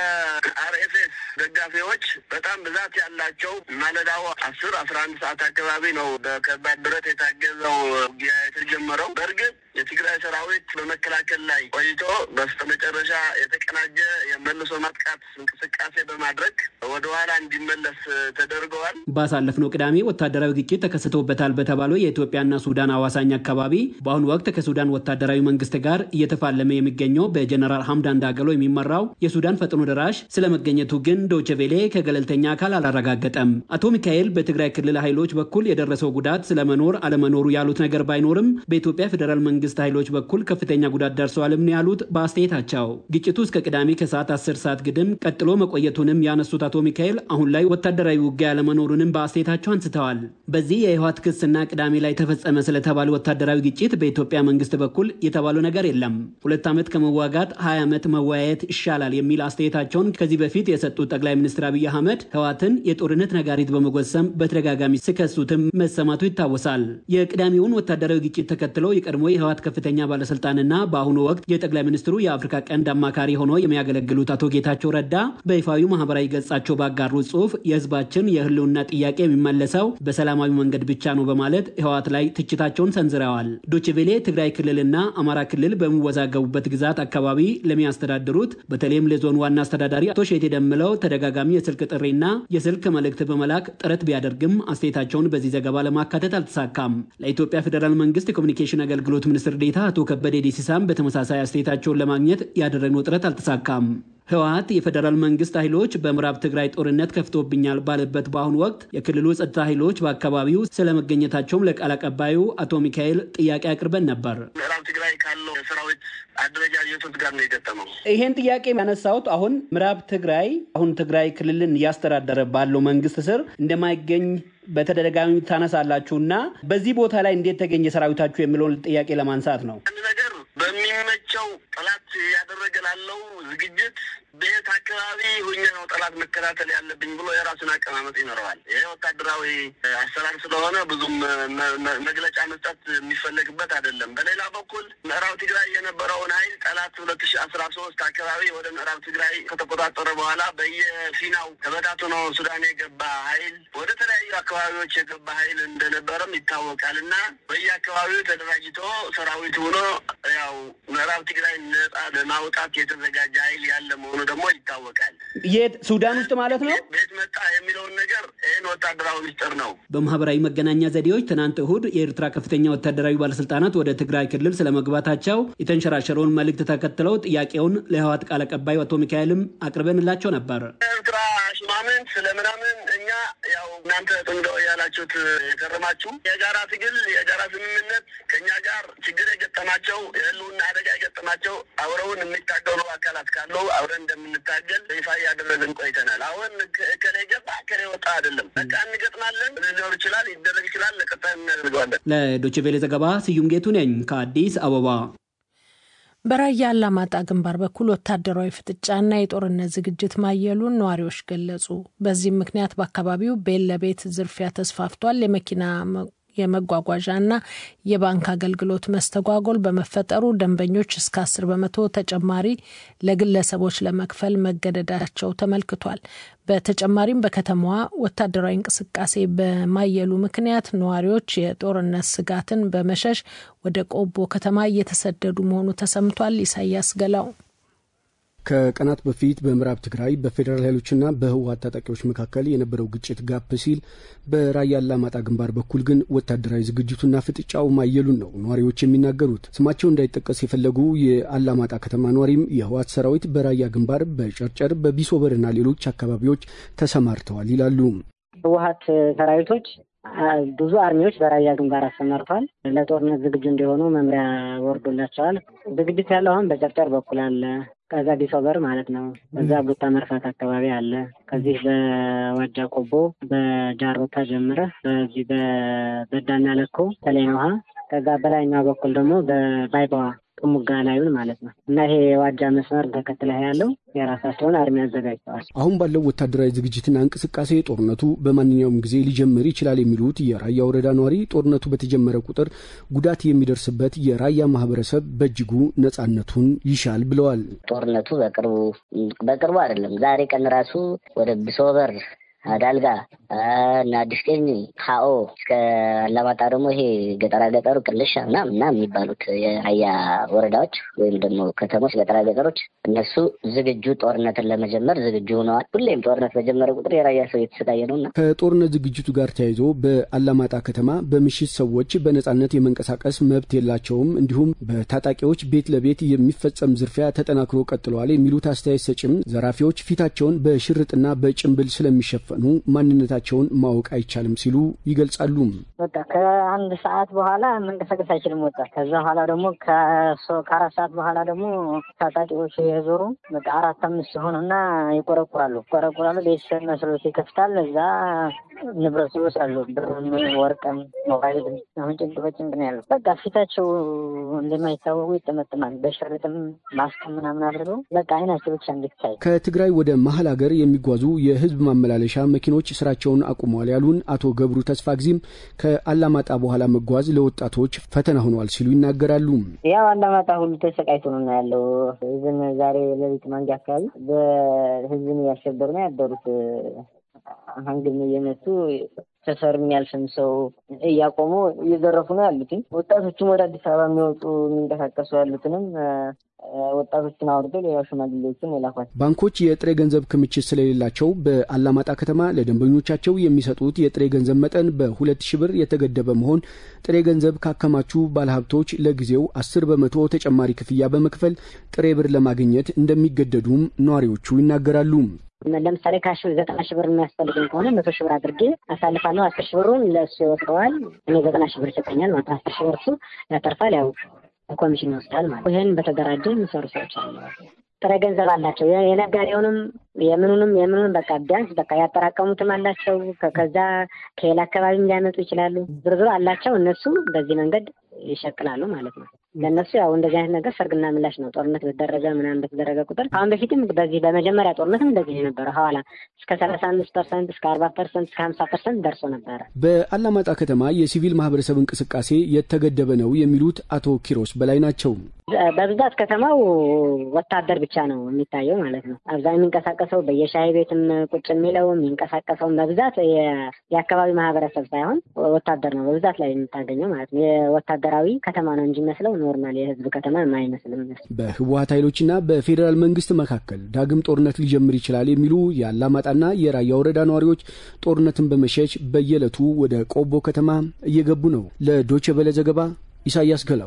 ከአርኤፍኤስ ደጋፊዎች በጣም ብዛት ያላቸው ማለዳው አስር አስራ አንድ ሰዓት አካባቢ ነው በከባድ ብረት የታገዘው ውጊያ የተጀመረው። በእርግጥ የትግራይ ሰራዊት በመከላከል ላይ ቆይቶ በስተመጨረሻ የተቀናጀ የመልሶ ማጥቃት እንቅስቃሴ በማድረግ ወደ ኋላ እንዲመለስ ተደርገዋል። ባሳለፍነው ቅዳሜ ወታደራዊ ግጭት ተከስቶበታል በተባለው የኢትዮጵያና ሱዳን አዋሳኝ አካባቢ በአሁኑ ወቅት ከሱዳን ወታደራዊ መንግስት ጋር እየተፋለመ የሚገኘው በጀነራል ሐምዳን ዳገሎ የሚመራው የሱዳን ፈጥኖ ደራሽ ስለመገኘቱ ግን ዶይቼ ቬለ ከገለልተኛ አካል አላረጋገጠም። አቶ ሚካኤል በትግራይ ክልል ኃይሎች በኩል የደረሰው ጉዳት ስለመኖር አለመኖሩ ያሉት ነገር ባይኖርም በኢትዮጵያ ፌዴራል መንግስት ኃይሎች በኩል ከፍተኛ ጉዳት ደርሰዋልም ነው ያሉት በአስተያየታቸው። ግጭቱ እስከ ቅዳሜ ከሰዓት አስር ሰዓት ግድም ቀጥሎ መቆየቱንም ያነሱት አቶ ሚካኤል አሁን ላይ ወታደራዊ ውጊያ ያለመኖሩንም በአስተያየታቸው አንስተዋል። በዚህ የህወሓት ክስና ቅዳሜ ላይ ተፈጸመ ስለተባለ ወታደራዊ ግጭት በኢትዮጵያ መንግስት በኩል የተባለው ነገር የለም። ሁለት ዓመት ከመዋጋት ሀያ ዓመት መወያየት ይሻላል የሚል አስተያየታቸውን ከዚህ በፊት የሰጡት ጠቅላይ ሚኒስትር አብይ አህመድ ህወሓትን የጦርነት ነጋሪት በመጎሰም በተደጋጋሚ ሲከሱትም መሰማቱ ይታወሳል። የቅዳሜውን ወታደራዊ ግጭት ተከትለው የቀድሞ የህወሓት ከፍተኛ ባለስልጣንና በአሁኑ ወቅት የጠቅላይ ሚኒስትሩ የአፍሪካ ቀንድ አማካሪ ሆነው የሚያገለግሉት አቶ ጌታቸው ረዳ በይፋዊ ማህበራዊ ገጻቸው ባጋሩት ጽሁፍ የህዝባችን የህልውና ጥያቄ የሚመለሰው በሰላማዊ መንገድ ብቻ ነው በማለት ህወሓት ላይ ትችታቸውን ሰንዝረዋል። ዶችቬሌ ትግራይ ክልልና አማራ ክልል በሚወዛገቡበት ግዛት አካባቢ ለሚያስተዳድሩት በተለይም ለዞን ዋና አስተዳዳሪ አቶ ሼቴ ደምለው ተደጋጋሚ የስልክ ጥሪና የስልክ መልእክት በመላክ ጥረት ቢያደርግም አስተያየታቸውን በዚህ ዘገባ ለማካተት አልተሳካም። ለኢትዮጵያ ፌዴራል መንግስት የኮሚኒኬሽን አገልግሎት ሚኒስትር ዴኤታ አቶ ከበደ ዲሲሳም በተመሳሳይ አስተያየታቸውን ለማግኘት ያደረግነው ጥረት አልተሳካም። ህወሓት የፌዴራል መንግስት ኃይሎች በምዕራብ ትግራይ ጦርነት ከፍቶብኛል ባለበት በአሁኑ ወቅት የክልሉ ጸጥታ ኃይሎች በአካባቢው ስለመገኘታቸውም ለቃል አቀባዩ አቶ ሚካኤል ጥያቄ አቅርበን ነበር። ምዕራብ ትግራይ ካለው የሰራዊት አደረጃጀቶች ጋር ነው የገጠመው። ይሄን ጥያቄ ያነሳሁት አሁን ምዕራብ ትግራይ አሁን ትግራይ ክልልን እያስተዳደረ ባለው መንግስት ስር እንደማይገኝ በተደጋጋሚ ታነሳላችሁ እና በዚህ ቦታ ላይ እንዴት ተገኘ ሰራዊታችሁ የሚለውን ጥያቄ ለማንሳት ነው። አንድ ነገር በሚመቸው ጠላት ያደረገ ላለው ዝግጅት በየት አካባቢ ሁኜ ነው ጠላት መከታተል ያለብኝ ብሎ የራሱን አቀማመጥ ይኖረዋል። ይሄ ወታደራዊ አሰራር ስለሆነ ብዙም መግለጫ መስጠት የሚፈለግበት አይደለም። በሌላ በኩል ምዕራብ ትግራይ የነበረውን ኃይል ጠላት ሁለት ሺ አስራ ሶስት አካባቢ ወደ ምዕራብ ትግራይ ከተቆጣጠረ በኋላ በየፊናው ተበታትኖ ሱዳን የገባ ኃይል ወደ ተለያዩ አካባቢዎች የገባ ኃይል እንደነበረም ይታወቃል እና በየአካባቢው ተደራጅቶ ሰራዊት ሆኖ ያው ምዕራብ ትግራይ ነጻ ለማውጣት የተዘጋጀ ኃይል ያለ መሆኑ ደግሞ ይታወቃል። የት ሱዳን ውስጥ ማለት ነው። ቤት መጣ የሚለውን ነገር ይህን ወታደራዊ ሚስጥር ነው። በማህበራዊ መገናኛ ዘዴዎች ትናንት እሁድ የኤርትራ ከፍተኛ ወታደራዊ ባለስልጣናት ወደ ትግራይ ክልል ስለመግባታቸው የተንሸራሸረውን መልእክት ተከትለው ጥያቄውን ለህወሓት ቃል አቀባዩ አቶ ሚካኤልም አቅርበንላቸው ነበር። ኤርትራ ሽማምንት ስለምናምን እኛ ያው እናንተ ጥንገው ያላችሁት የከረማችሁ የጋራ ትግል የጋራ ስምምነት ከእኛ ጋር ችግር የገጠማቸው የህልውና አደጋ የገጠማቸው አብረውን የሚታገሉ አካላት ካሉ አብረን እንደምንታገል ይፋ እያደረግን ቆይተናል። አሁን እከሌ ገባ እከሌ ወጣ አይደለም። በቃ እንገጥማለን። ሊኖር ይችላል፣ ሊደረግ ይችላል። ለቀጣይ እናደርገዋለን። ለዶይቼ ቬለ ዘገባ ስዩም ጌቱ ነኝ ከአዲስ አበባ። በራያ አላማጣ ግንባር በኩል ወታደራዊ ፍጥጫና የጦርነት ዝግጅት ማየሉን ነዋሪዎች ገለጹ። በዚህም ምክንያት በአካባቢው ቤት ለቤት ዝርፊያ ተስፋፍቷል። የመኪና የመጓጓዣና የባንክ አገልግሎት መስተጓጎል በመፈጠሩ ደንበኞች እስከ አስር በመቶ ተጨማሪ ለግለሰቦች ለመክፈል መገደዳቸው ተመልክቷል። በተጨማሪም በከተማዋ ወታደራዊ እንቅስቃሴ በማየሉ ምክንያት ነዋሪዎች የጦርነት ስጋትን በመሸሽ ወደ ቆቦ ከተማ እየተሰደዱ መሆኑ ተሰምቷል። ኢሳያስ ገላው ከቀናት በፊት በምዕራብ ትግራይ በፌዴራል ኃይሎችና በህወሀት ታጣቂዎች መካከል የነበረው ግጭት ጋፕ ሲል በራያ አላማጣ ግንባር በኩል ግን ወታደራዊ ዝግጅቱና ፍጥጫው ማየሉን ነው ነዋሪዎች የሚናገሩት። ስማቸው እንዳይጠቀስ የፈለጉ የአላማጣ ከተማ ነዋሪም የህወሀት ሰራዊት በራያ ግንባር በጨርጨር በቢሶበርና ሌሎች አካባቢዎች ተሰማርተዋል ይላሉ። ህወሀት ሰራዊቶች ብዙ አርሚዎች በራያ ግንባር አሰማርተዋል። ለጦርነት ዝግጁ እንዲሆኑ መምሪያ ወርዶላቸዋል። ዝግጅት ያለው አሁን በጨርጨር በኩል አለ። ከዛ ዲሶበር ማለት ነው። በዛ ቡታ መርፋት አካባቢ አለ። ከዚህ በዋጃ ቆቦ በጃሮታ ጀምረ በዚህ በበዳና ለኮ ተለይን ውሃ ከዛ በላይኛው በኩል ደግሞ በባይባዋ ጥሙጋ ላዩን ማለት ነው እና ይሄ የዋጃ መስመር ተከትለህ ያለው የራሳቸውን አርሚ አዘጋጅተዋል። አሁን ባለው ወታደራዊ ዝግጅትና እንቅስቃሴ ጦርነቱ በማንኛውም ጊዜ ሊጀምር ይችላል የሚሉት የራያ ወረዳ ነዋሪ ጦርነቱ በተጀመረ ቁጥር ጉዳት የሚደርስበት የራያ ማህበረሰብ በእጅጉ ነጻነቱን ይሻል ብለዋል። ጦርነቱ በቅርቡ በቅርቡ አይደለም ዛሬ ቀን ራሱ ወደ ብሶበር ዳልጋ እና አዲስ ቀኝ ካኦ እስከ አላማጣ ደግሞ ይሄ ገጠራ ገጠሩ ቅልሻ ምናምን ምናምን የሚባሉት የራያ ወረዳዎች ወይም ደግሞ ከተሞች ገጠራ ገጠሮች እነሱ ዝግጁ ጦርነትን ለመጀመር ዝግጁ ሆነዋል። ሁሌም ጦርነት በጀመረ ቁጥር የራያ ሰው እየተሰቃየ ነው እና ከጦርነት ዝግጅቱ ጋር ተያይዞ በአላማጣ ከተማ በምሽት ሰዎች በነጻነት የመንቀሳቀስ መብት የላቸውም፣ እንዲሁም በታጣቂዎች ቤት ለቤት የሚፈጸም ዝርፊያ ተጠናክሮ ቀጥለዋል የሚሉት አስተያየት ሰጭም ዘራፊዎች ፊታቸውን በሽርጥና በጭንብል ስለሚሸፈ ኑ ማንነታቸውን ማወቅ አይቻልም ሲሉ ይገልጻሉ። በቃ ከአንድ ሰዓት በኋላ መንቀሳቀስ አይችልም ወጣት። ከዛ በኋላ ደግሞ ከአራት ሰዓት በኋላ ደግሞ ታጣቂዎች የዞሩ በቃ አራት አምስት ሲሆኑና ይቆረቁራሉ ይቆረቁራሉ። ቤተሰብ መስሎት ይከፍታል። እዛ ንብረት ይወስዳሉ። ብርም፣ ወርቅም፣ ሞባይልም አሁን ጭንቅ በጭንቅ ነው ያለው። በቃ ፊታቸው እንደማይታወቁ ይጠመጥማል። በሽርጥም ማስክም ምናምን አድርገው በቃ አይናቸው ብቻ እንዲታይ ከትግራይ ወደ መሀል ሀገር የሚጓዙ የህዝብ ማመላለሻ መኪኖች ስራቸውን አቁመዋል ያሉን አቶ ገብሩ ተስፋ ጊዜም ከአላማጣ በኋላ መጓዝ ለወጣቶች ፈተና ሆነዋል ሲሉ ይናገራሉ። ያው አላማጣ ሁሉ ተሰቃይቶ ነው ያለው። ህዝብን ዛሬ ሌሊት ማንጃ አካባቢ በህዝብን እያሸበሩ ነው ያደሩት። ሀንግም እየመቱ ሰፈር የሚያልፍም ሰው እያቆሙ እየዘረፉ ነው ያሉትኝ። ወጣቶችም ወደ አዲስ አበባ የሚወጡ የሚንቀሳቀሱ ያሉትንም ወጣቶችን አውርዶ ሌላው ሽማግሌዎችን የላኳቸው። ባንኮች የጥሬ ገንዘብ ክምችት ስለሌላቸው በአላማጣ ከተማ ለደንበኞቻቸው የሚሰጡት የጥሬ ገንዘብ መጠን በሁለት ሺህ ብር የተገደበ መሆን ጥሬ ገንዘብ ካከማቹ ባለሀብቶች ለጊዜው አስር በመቶ ተጨማሪ ክፍያ በመክፈል ጥሬ ብር ለማግኘት እንደሚገደዱም ነዋሪዎቹ ይናገራሉ። ለምሳሌ ካሽ ዘጠና ሺህ ብር የሚያስፈልገኝ ከሆነ መቶ ሺህ ብር አድርጌ አሳልፋለሁ። አስር ሺህ ብሩን ለእሱ ይወስደዋል። እኔ ዘጠና ሺህ ብር ይሰጠኛል ማለት አስር ሺህ ብር እሱ ያተርፋል። ያው ኮሚሽን ይወስዳል ማለት ይህን በተደራጀ የሚሰሩ ሰዎች አሉ። ጥሬ ገንዘብ አላቸው። የነጋዴውንም የምኑንም የምኑንም በቃ ቢያንስ በቃ ያጠራቀሙትም አላቸው። ከዛ ከሌላ አካባቢም ሊያመጡ ይችላሉ። ዝርዝሩ አላቸው። እነሱ በዚህ መንገድ ይሸቅላሉ ማለት ነው። ለእነሱ ያው እንደዚህ አይነት ነገር ሰርግና ምላሽ ነው። ጦርነት በተደረገ ምናምን በተደረገ ቁጥር አሁን በፊትም በዚህ በመጀመሪያ ጦርነትም እንደዚህ የነበረ ሐዋላ እስከ ሰላሳ አምስት ፐርሰንት እስከ አርባ ፐርሰንት እስከ ሀምሳ ፐርሰንት ደርሶ ነበረ። በአላማጣ ከተማ የሲቪል ማህበረሰብ እንቅስቃሴ የተገደበ ነው የሚሉት አቶ ኪሮስ በላይ ናቸው። በብዛት ከተማው ወታደር ብቻ ነው የሚታየው ማለት ነው። አብዛኛው የሚንቀሳቀሰው በየሻይ ቤትም ቁጭ የሚለው የሚንቀሳቀሰው በብዛት የአካባቢ ማህበረሰብ ሳይሆን ወታደር ነው በብዛት ላይ የምታገኘው ማለት ነው። የወታደራዊ ከተማ ነው እንጂ መስለው ኖርማል የህዝብ ከተማ የማይመስልም። በህወሀት ኃይሎችና በፌዴራል መንግስት መካከል ዳግም ጦርነት ሊጀምር ይችላል የሚሉ የአላማጣና የራያ ወረዳ ነዋሪዎች ጦርነትን በመሸሽ በየዕለቱ ወደ ቆቦ ከተማ እየገቡ ነው። ለዶቼ ቬለ ዘገባ ኢሳያስ ገላው።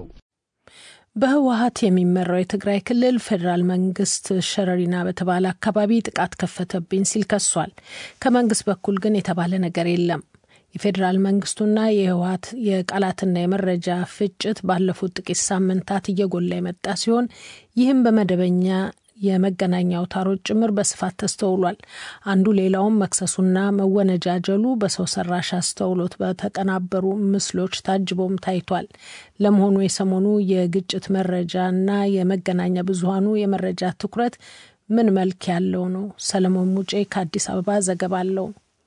በህወሀት የሚመራው የትግራይ ክልል ፌዴራል መንግስት ሸረሪና በተባለ አካባቢ ጥቃት ከፈተብኝ ሲል ከሷል። ከመንግስት በኩል ግን የተባለ ነገር የለም። የፌዴራል መንግስቱና የህወሀት የቃላትና የመረጃ ፍጭት ባለፉት ጥቂት ሳምንታት እየጎላ የመጣ ሲሆን ይህም በመደበኛ የመገናኛ አውታሮች ጭምር በስፋት ተስተውሏል። አንዱ ሌላውም መክሰሱና መወነጃጀሉ በሰው ሰራሽ አስተውሎት በተቀናበሩ ምስሎች ታጅቦም ታይቷል። ለመሆኑ የሰሞኑ የግጭት መረጃና የመገናኛ ብዙሀኑ የመረጃ ትኩረት ምን መልክ ያለው ነው? ሰለሞን ሙጬ ከአዲስ አበባ ዘገባ አለው።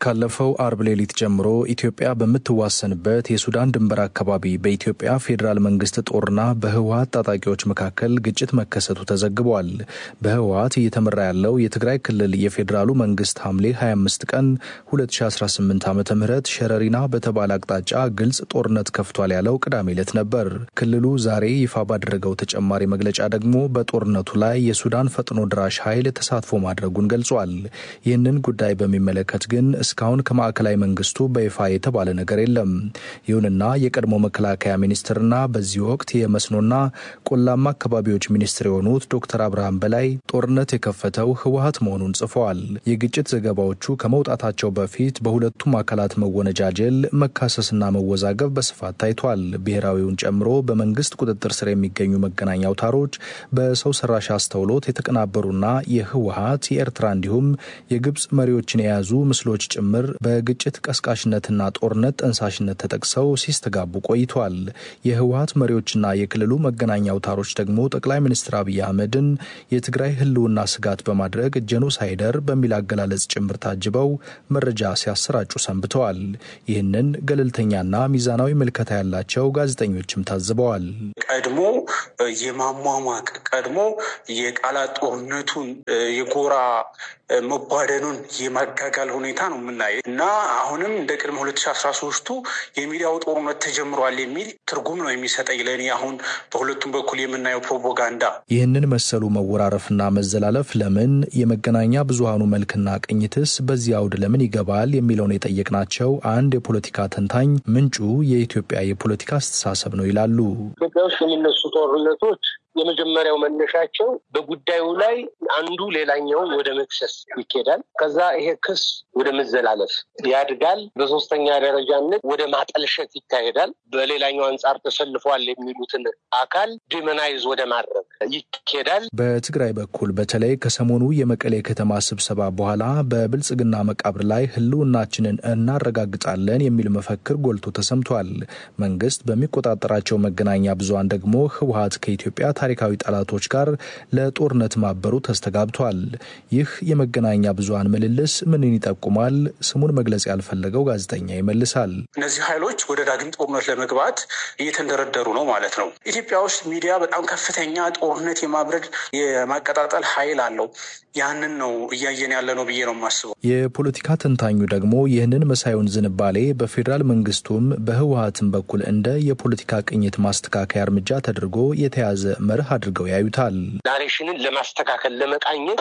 ካለፈው አርብ ሌሊት ጀምሮ ኢትዮጵያ በምትዋሰንበት የሱዳን ድንበር አካባቢ በኢትዮጵያ ፌዴራል መንግስት ጦርና በህወሀት ታጣቂዎች መካከል ግጭት መከሰቱ ተዘግቧል። በህወሀት እየተመራ ያለው የትግራይ ክልል የፌዴራሉ መንግስት ሐምሌ 25 ቀን 2018 ዓ ም ሸረሪና በተባለ አቅጣጫ ግልጽ ጦርነት ከፍቷል ያለው ቅዳሜ ዕለት ነበር። ክልሉ ዛሬ ይፋ ባደረገው ተጨማሪ መግለጫ ደግሞ በጦርነቱ ላይ የሱዳን ፈጥኖ ድራሽ ኃይል ተሳትፎ ማድረጉን ገልጿል። ይህንን ጉዳይ በሚመለከት ግን እስካሁን ከማዕከላዊ መንግስቱ በይፋ የተባለ ነገር የለም። ይሁንና የቀድሞ መከላከያ ሚኒስትርና በዚህ ወቅት የመስኖና ቆላማ አካባቢዎች ሚኒስትር የሆኑት ዶክተር አብርሃም በላይ ጦርነት የከፈተው ህወሀት መሆኑን ጽፈዋል። የግጭት ዘገባዎቹ ከመውጣታቸው በፊት በሁለቱም አካላት መወነጃጀል፣ መካሰስና መወዛገብ በስፋት ታይቷል። ብሔራዊውን ጨምሮ በመንግስት ቁጥጥር ስር የሚገኙ መገናኛ አውታሮች በሰው ሰራሽ አስተውሎት የተቀናበሩና የህወሀት የኤርትራ እንዲሁም የግብፅ መሪዎችን የያዙ ምስሎች ጭምር በግጭት ቀስቃሽነትና ጦርነት ጠንሳሽነት ተጠቅሰው ሲስተጋቡ ቆይቷል። የህወሀት መሪዎችና የክልሉ መገናኛ አውታሮች ደግሞ ጠቅላይ ሚኒስትር አብይ አህመድን የትግራይ ህልውና ስጋት በማድረግ ጄኖሳይደር በሚል አገላለጽ ጭምር ታጅበው መረጃ ሲያሰራጩ ሰንብተዋል። ይህንን ገለልተኛና ሚዛናዊ ምልከታ ያላቸው ጋዜጠኞችም ታዝበዋል። ቀድሞ የማሟሟቅ ቀድሞ የቃላት ጦርነቱን የጎራ መቧደኑን የማጋጋል ሁኔታ ነው የምናየው እና አሁንም እንደ ቅድመ ሁለት ሺ አስራ ሶስቱ የሚዲያው ጦርነት ተጀምሯል የሚል ትርጉም ነው የሚሰጠኝ ለእኔ አሁን በሁለቱም በኩል የምናየው ፕሮፓጋንዳ። ይህንን መሰሉ መወራረፍና መዘላለፍ ለምን የመገናኛ ብዙሃኑ መልክና ቅኝትስ በዚህ አውድ ለምን ይገባል የሚለውን የጠየቅናቸው አንድ የፖለቲካ ተንታኝ ምንጩ የኢትዮጵያ የፖለቲካ አስተሳሰብ ነው ይላሉ። ኢትዮጵያ ውስጥ የሚነሱ ጦርነቶች የመጀመሪያው መነሻቸው በጉዳዩ ላይ አንዱ ሌላኛውን ወደ መክሰስ ይኬዳል። ከዛ ይሄ ክስ ወደ መዘላለፍ ያድጋል። በሶስተኛ ደረጃነት ወደ ማጠልሸት ይካሄዳል። በሌላኛው አንጻር ተሰልፏል የሚሉትን አካል ዲመናይዝ ወደ ማድረግ ይኬዳል። በትግራይ በኩል በተለይ ከሰሞኑ የመቀሌ ከተማ ስብሰባ በኋላ በብልጽግና መቃብር ላይ ህልውናችንን እናረጋግጣለን የሚል መፈክር ጎልቶ ተሰምቷል። መንግስት በሚቆጣጠራቸው መገናኛ ብዙሃን ደግሞ ህወሀት ከኢትዮጵያ ታሪካዊ ጠላቶች ጋር ለጦርነት ማበሩ ተስተጋብቷል። ይህ የመገናኛ ብዙሃን ምልልስ ምንን ይጠቁማል? ስሙን መግለጽ ያልፈለገው ጋዜጠኛ ይመልሳል። እነዚህ ኃይሎች ወደ ዳግም ጦርነት ለመግባት እየተንደረደሩ ነው ማለት ነው። ኢትዮጵያ ውስጥ ሚዲያ በጣም ከፍተኛ ጦርነት የማብረድ የማቀጣጠል ኃይል አለው። ያንን ነው እያየን ያለ ነው ብዬ ነው የማስበው። የፖለቲካ ተንታኙ ደግሞ ይህንን መሳዩን ዝንባሌ በፌዴራል መንግስቱም በህወሀትም በኩል እንደ የፖለቲካ ቅኝት ማስተካከያ እርምጃ ተደርጎ የተያዘ መርህ አድርገው ያዩታል። ናሬሽንን ለማስተካከል ለመቃኘት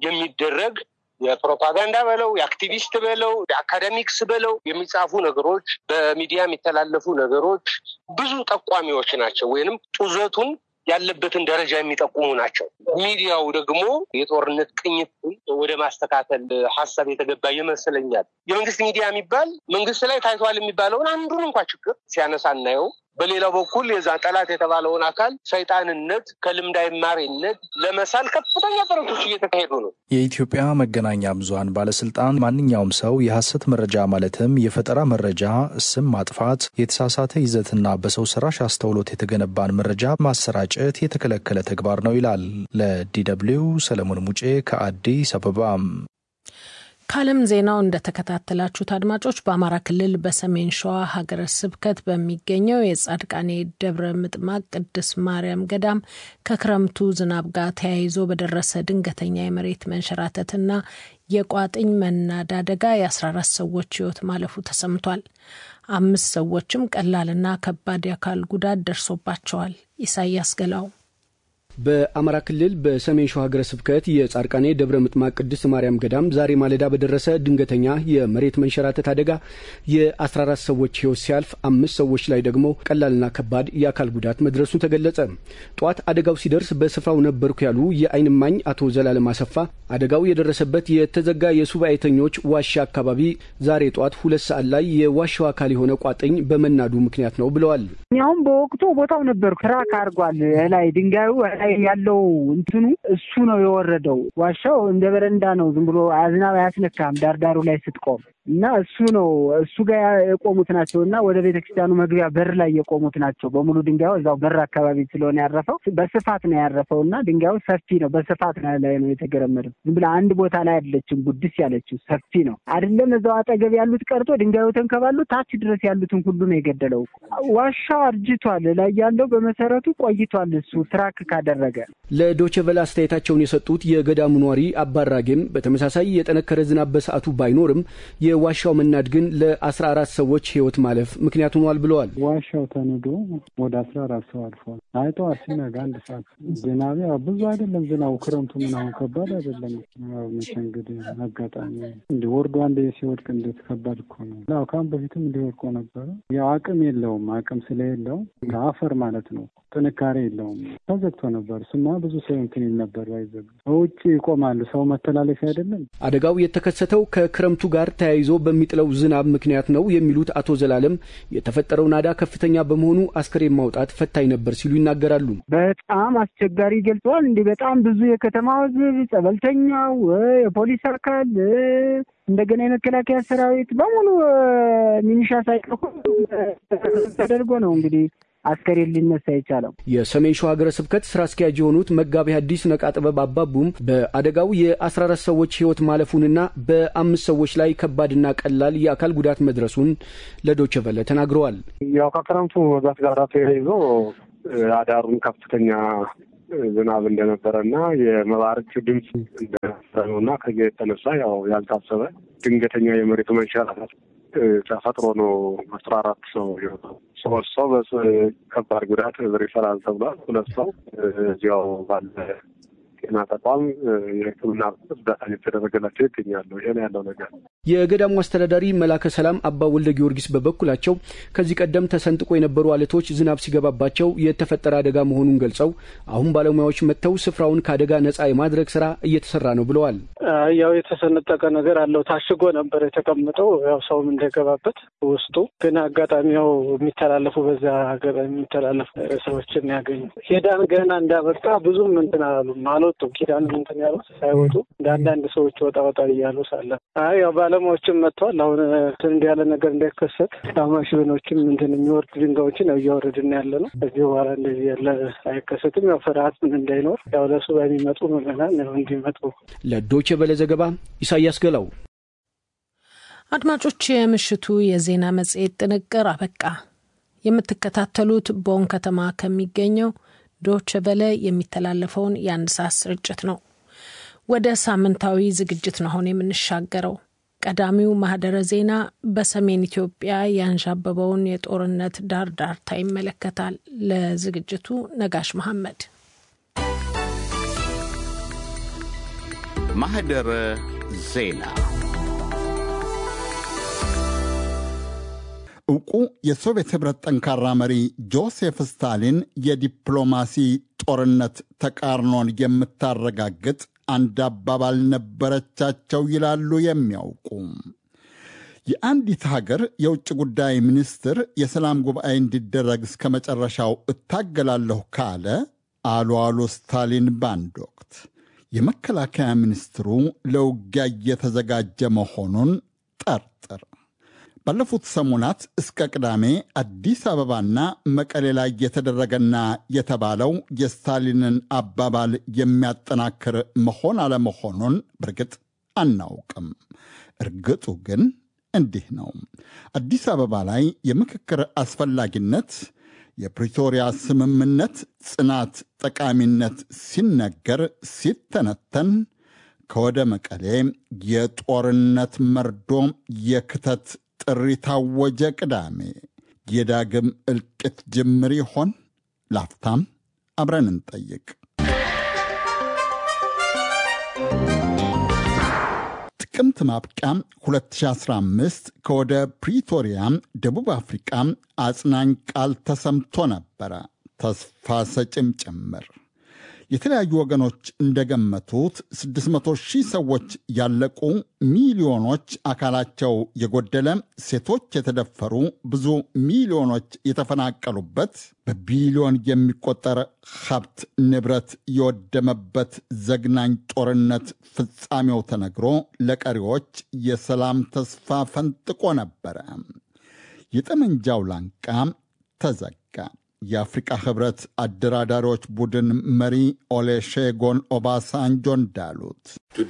የሚደረግ የፕሮፓጋንዳ በለው የአክቲቪስት በለው የአካደሚክስ በለው የሚጻፉ ነገሮች በሚዲያ የሚተላለፉ ነገሮች ብዙ ጠቋሚዎች ናቸው ወይንም ጡዘቱን ያለበትን ደረጃ የሚጠቁሙ ናቸው። ሚዲያው ደግሞ የጦርነት ቅኝትን ወደ ማስተካከል ሀሳብ የተገባ ይመስለኛል። የመንግስት ሚዲያ የሚባል መንግስት ላይ ታይቷል የሚባለውን አንዱን እንኳ ችግር ሲያነሳ እናየው። በሌላው በኩል የዛ ጠላት የተባለውን አካል ሰይጣንነት ከልምድ አይማሪነት ለመሳል ከፍተኛ ጥረቶች እየተካሄዱ ነው። የኢትዮጵያ መገናኛ ብዙሃን ባለስልጣን ማንኛውም ሰው የሐሰት መረጃ ማለትም የፈጠራ መረጃ፣ ስም ማጥፋት፣ የተሳሳተ ይዘትና በሰው ሰራሽ አስተውሎት የተገነባን መረጃ ማሰራጨት የተከለከለ ተግባር ነው ይላል። ለዲደብሊው ሰለሞን ሙጬ ከአዲስ አበባ። ከዓለም ዜናው እንደተከታተላችሁት አድማጮች በአማራ ክልል በሰሜን ሸዋ ሀገረ ስብከት በሚገኘው የጻድቃኔ ደብረ ምጥማቅ ቅድስት ማርያም ገዳም ከክረምቱ ዝናብ ጋር ተያይዞ በደረሰ ድንገተኛ የመሬት መንሸራተትና የቋጥኝ መናድ አደጋ የ14 ሰዎች ሕይወት ማለፉ ተሰምቷል። አምስት ሰዎችም ቀላልና ከባድ የአካል ጉዳት ደርሶባቸዋል። ኢሳያስ ገላው በአማራ ክልል በሰሜን ሸዋ ሀገረ ስብከት የጻድቃኔ ደብረ ምጥማቅ ቅድስት ማርያም ገዳም ዛሬ ማለዳ በደረሰ ድንገተኛ የመሬት መንሸራተት አደጋ የ14 ሰዎች ሕይወት ሲያልፍ አምስት ሰዎች ላይ ደግሞ ቀላልና ከባድ የአካል ጉዳት መድረሱን ተገለጸ። ጠዋት አደጋው ሲደርስ በስፍራው ነበርኩ ያሉ የዓይን እማኝ አቶ ዘላለም አሰፋ አደጋው የደረሰበት የተዘጋ የሱባኤተኞች ዋሻ አካባቢ ዛሬ ጠዋት ሁለት ሰዓት ላይ የዋሻው አካል የሆነ ቋጥኝ በመናዱ ምክንያት ነው ብለዋል። እኛውም በወቅቱ ቦታው ነበርኩ። ትራክ አድርጓል። ላይ ድንጋዩ ላይ ያለው እንትኑ እሱ ነው የወረደው። ዋሻው እንደ በረንዳ ነው። ዝም ብሎ አዝናብ አያስነካም። ዳርዳሩ ላይ ስትቆም እና እሱ ነው እሱ ጋር የቆሙት ናቸው እና ወደ ቤተክርስቲያኑ መግቢያ በር ላይ የቆሙት ናቸው በሙሉ ድንጋዩ እዛው በር አካባቢ ስለሆነ ያረፈው በስፋት ነው ያረፈው እና ድንጋዩ ሰፊ ነው። በስፋት ላይ ነው የተገረመደው። ዝም ብላ አንድ ቦታ ላይ አይደለችም ጉድስ ያለችው ሰፊ ነው አይደለም። እዛው አጠገብ ያሉት ቀርቶ ድንጋዩ ተንከባሉ ታች ድረስ ያሉትን ሁሉ ነው የገደለው። ዋሻው አርጅቷል። ላይ ያለው በመሰረቱ ቆይቷል። እሱ ትራክ ካደረገ ለዶቼ ቬለ አስተያየታቸውን የሰጡት የገዳሙ ኗሪ አባራጌም በተመሳሳይ የጠነከረ ዝናብ በሰዓቱ ባይኖርም የዋሻው መናድ ግን ለአስራ አራት ሰዎች ህይወት ማለፍ ምክንያት ሆኗል ብለዋል። ዋሻው ተንዶ ወደ አስራ አራት ሰው አልፏል። አይ ጠዋት ሲነጋ አንድ ሰዓት ዝናብ ያው ብዙ አይደለም ዝናቡ ክረምቱ ምናምን ከባድ አይደለም። ያው መቼ እንግዲህ አጋጣሚ እንዲህ ወርዶ አንድ ሲወድቅ እንዴት ከባድ እኮ ነው። ያው ከአሁን በፊትም እንዲወድቆ ነበረ። ያው አቅም የለውም። አቅም ስለሌለው አፈር ማለት ነው ጥንካሬ የለውም። ተዘግቶ ነበር። ስማ ብዙ ሰው እንትን ይል ነበር። ባይዘግ ውጭ ይቆማሉ። ሰው መተላለፊያ አይደለም። አደጋው የተከሰተው ከክረምቱ ጋር ተያይዞ በሚጥለው ዝናብ ምክንያት ነው የሚሉት አቶ ዘላለም የተፈጠረው ናዳ ከፍተኛ በመሆኑ አስከሬን ማውጣት ፈታኝ ነበር ሲሉ ይናገራሉ። በጣም አስቸጋሪ ገልጸዋል። እንዲህ በጣም ብዙ የከተማ ሕዝብ፣ ጸበልተኛው፣ የፖሊስ አካል እንደገና የመከላከያ ሰራዊት በሙሉ ሚኒሻ ሳይቀር ተደርጎ ነው እንግዲህ አስከሬን ሊነሳ የቻለው። የሰሜን ሸዋ ሀገረ ስብከት ስራ አስኪያጅ የሆኑት መጋቢ ሐዲስ ነቃ ጥበብ አባቡም በአደጋው የአስራ አራት ሰዎች ህይወት ማለፉንና በአምስት ሰዎች ላይ ከባድና ቀላል የአካል ጉዳት መድረሱን ለዶቼ ቨለ ተናግረዋል። ያው ከክረምቱ መብዛት ጋር ተያይዞ አዳሩን ከፍተኛ ዝናብ እንደነበረ እና የመባረቅ ድምፅ እንደነበረ ነው እና ከዚህ የተነሳ ያው ያልታሰበ ድንገተኛ የመሬት መንሸራተት ተፈጥሮ ነው አስራ አራት ሰው የወጣው። ሶስት ሰው በከባድ ጉዳት ሪፈራል ተብሏል። ሁለት ሰው እዚያው ባለ ጤና ተቋም የሕክምና እርዳታ እየተደረገላቸው ይገኛሉ። ይሄ ነው ያለው ነገር። የገዳሙ አስተዳዳሪ መላከ ሰላም አባ ወልደ ጊዮርጊስ በበኩላቸው ከዚህ ቀደም ተሰንጥቆ የነበሩ አለቶች ዝናብ ሲገባባቸው የተፈጠረ አደጋ መሆኑን ገልጸው አሁን ባለሙያዎች መጥተው ስፍራውን ከአደጋ ነጻ የማድረግ ስራ እየተሰራ ነው ብለዋል። ያው የተሰነጠቀ ነገር አለው። ታሽጎ ነበር የተቀመጠው ያው ሰውም እንዳይገባበት ውስጡ ግን አጋጣሚ ያው የሚተላለፉ በዛ አጋጣሚ የሚተላለፉ ሰዎችን ያገኙ ሄዳን ገና እንዳበቃ ብዙም እንትን አላሉም አልወጡም። ኪዳን እንትን ያሉት ሳይወጡ እንደ አንዳንድ ሰዎች ወጣ ወጣ እያሉ ሳለ አይ ያው ባለሙያዎችም መጥተዋል። አሁን እንዲ ያለ ነገር እንዳይከሰት ማሽኖችም እንትን የሚወርድ ድንጋዮችን ያው እያወረድን ያለ ነው። ከዚህ በኋላ እንደዚህ ያለ አይከሰትም። ያው ፍርሃት ምን እንዳይኖር ያው ለሱ በሚመጡ ምዕመናን እንዲመጡ ለዶቼ ቬለ ዘገባ ኢሳያስ ገላው። አድማጮች፣ የምሽቱ የዜና መጽሔት ጥንቅር አበቃ። የምትከታተሉት ቦን ከተማ ከሚገኘው ዶቼ ቬለ የሚተላለፈውን የአንድ ሰዓት ስርጭት ነው። ወደ ሳምንታዊ ዝግጅት ነው አሁን የምንሻገረው። ቀዳሚው ማህደረ ዜና በሰሜን ኢትዮጵያ ያንዣበበውን የጦርነት ዳር ዳርታ ይመለከታል። ለዝግጅቱ ነጋሽ መሐመድ። ማህደረ ዜና ዕውቁ የሶቪየት ኅብረት ጠንካራ መሪ ጆሴፍ ስታሊን የዲፕሎማሲ ጦርነት ተቃርኖን የምታረጋግጥ አንድ አባባል ነበረቻቸው ይላሉ የሚያውቁ። የአንዲት ሀገር የውጭ ጉዳይ ሚኒስትር የሰላም ጉባኤ እንዲደረግ እስከ መጨረሻው እታገላለሁ ካለ አሉ አሉ ስታሊን በአንድ ወቅት የመከላከያ ሚኒስትሩ ለውጊያ እየተዘጋጀ መሆኑን ጠርጥር። ባለፉት ሰሞናት እስከ ቅዳሜ አዲስ አበባና መቀሌ ላይ የተደረገና የተባለው የስታሊንን አባባል የሚያጠናክር መሆን አለመሆኑን በእርግጥ አናውቅም። እርግጡ ግን እንዲህ ነው። አዲስ አበባ ላይ የምክክር አስፈላጊነት፣ የፕሪቶሪያ ስምምነት ጽናት፣ ጠቃሚነት ሲነገር ሲተነተን ከወደ መቀሌ የጦርነት መርዶ የክተት ጥሪ ታወጀ። ቅዳሜ የዳግም እልቂት ጅምር ይሆን? ላፍታም አብረን እንጠይቅ። ጥቅምት ማብቂያ 2015 ከወደ ፕሪቶሪያ ደቡብ አፍሪቃ አጽናኝ ቃል ተሰምቶ ነበረ፣ ተስፋ ሰጭም ጭምር። የተለያዩ ወገኖች እንደገመቱት 600 ሺህ ሰዎች ያለቁ፣ ሚሊዮኖች አካላቸው የጎደለ፣ ሴቶች የተደፈሩ፣ ብዙ ሚሊዮኖች የተፈናቀሉበት፣ በቢሊዮን የሚቆጠር ሀብት ንብረት የወደመበት ዘግናኝ ጦርነት ፍጻሜው ተነግሮ ለቀሪዎች የሰላም ተስፋ ፈንጥቆ ነበረ። የጠመንጃው ላንቃ ተዘጋ። የአፍሪቃ ህብረት አደራዳሪዎች ቡድን መሪ ኦሌሼጎን ኦባሳንጆ እንዳሉት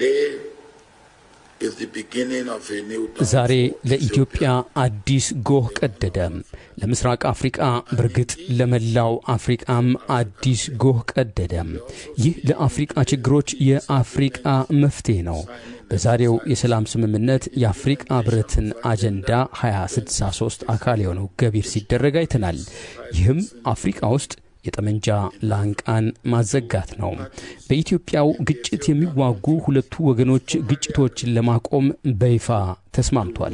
ዛሬ ለኢትዮጵያ አዲስ ጎህ ቀደደ። ለምስራቅ አፍሪቃ በእርግጥ ለመላው አፍሪቃም አዲስ ጎህ ቀደደ። ይህ ለአፍሪቃ ችግሮች የአፍሪቃ መፍትሄ ነው። በዛሬው የሰላም ስምምነት የአፍሪቃ ህብረትን አጀንዳ 2063 አካል የሆነው ገቢር ሲደረግ አይተናል። ይህም አፍሪቃ ውስጥ የጠመንጃ ላንቃን ማዘጋት ነው። በኢትዮጵያው ግጭት የሚዋጉ ሁለቱ ወገኖች ግጭቶችን ለማቆም በይፋ ተስማምቷል።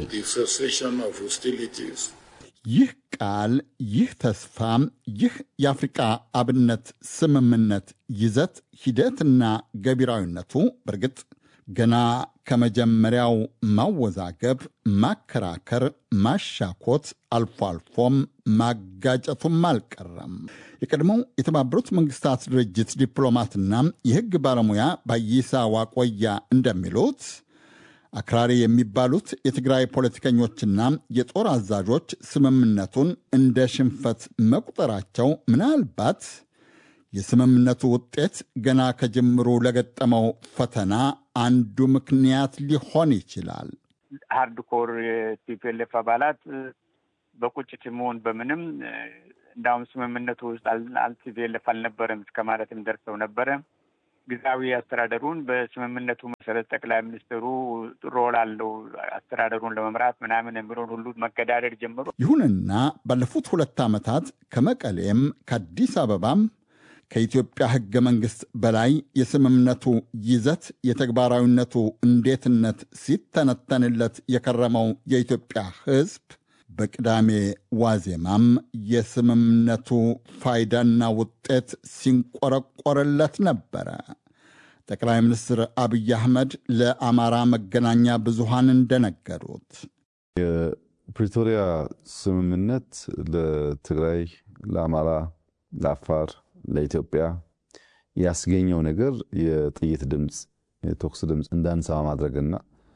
ይህ ቃል፣ ይህ ተስፋ፣ ይህ የአፍሪቃ አብነት ስምምነት ይዘት፣ ሂደትና ገቢራዊነቱ በእርግጥ ገና ከመጀመሪያው ማወዛገብ፣ ማከራከር፣ ማሻኮት አልፎ አልፎም ማጋጨቱም አልቀረም። የቀድሞው የተባበሩት መንግስታት ድርጅት ዲፕሎማትና የሕግ ባለሙያ ባይሳ ዋቆያ እንደሚሉት አክራሪ የሚባሉት የትግራይ ፖለቲከኞችና የጦር አዛዦች ስምምነቱን እንደ ሽንፈት መቁጠራቸው ምናልባት የስምምነቱ ውጤት ገና ከጅምሩ ለገጠመው ፈተና አንዱ ምክንያት ሊሆን ይችላል። ሃርድኮር የቲፒኤልኤፍ አባላት በቁጭት መሆን በምንም እንዳውም ስምምነቱ ውስጥ ቲፒኤልኤፍ አልነበረም እስከ ማለትም ደርሰው ነበረ። ጊዜያዊ አስተዳደሩን በስምምነቱ መሰረት ጠቅላይ ሚኒስትሩ ሮል አለው አስተዳደሩን ለመምራት ምናምን የሚለውን ሁሉ መገዳደር ጀምሮ ይሁንና ባለፉት ሁለት ዓመታት ከመቀሌም ከአዲስ አበባም ከኢትዮጵያ ሕገ መንግሥት በላይ የስምምነቱ ይዘት የተግባራዊነቱ እንዴትነት ሲተነተንለት የከረመው የኢትዮጵያ ሕዝብ በቅዳሜ ዋዜማም የስምምነቱ ፋይዳና ውጤት ሲንቆረቆርለት ነበረ። ጠቅላይ ሚኒስትር አብይ አህመድ ለአማራ መገናኛ ብዙሃን እንደነገሩት የፕሪቶሪያ ስምምነት ለትግራይ፣ ለአማራ፣ ለአፋር ለኢትዮጵያ ያስገኘው ነገር የጥይት ድምፅ የተኩስ ድምፅ እንዳንሰማ ማድረግና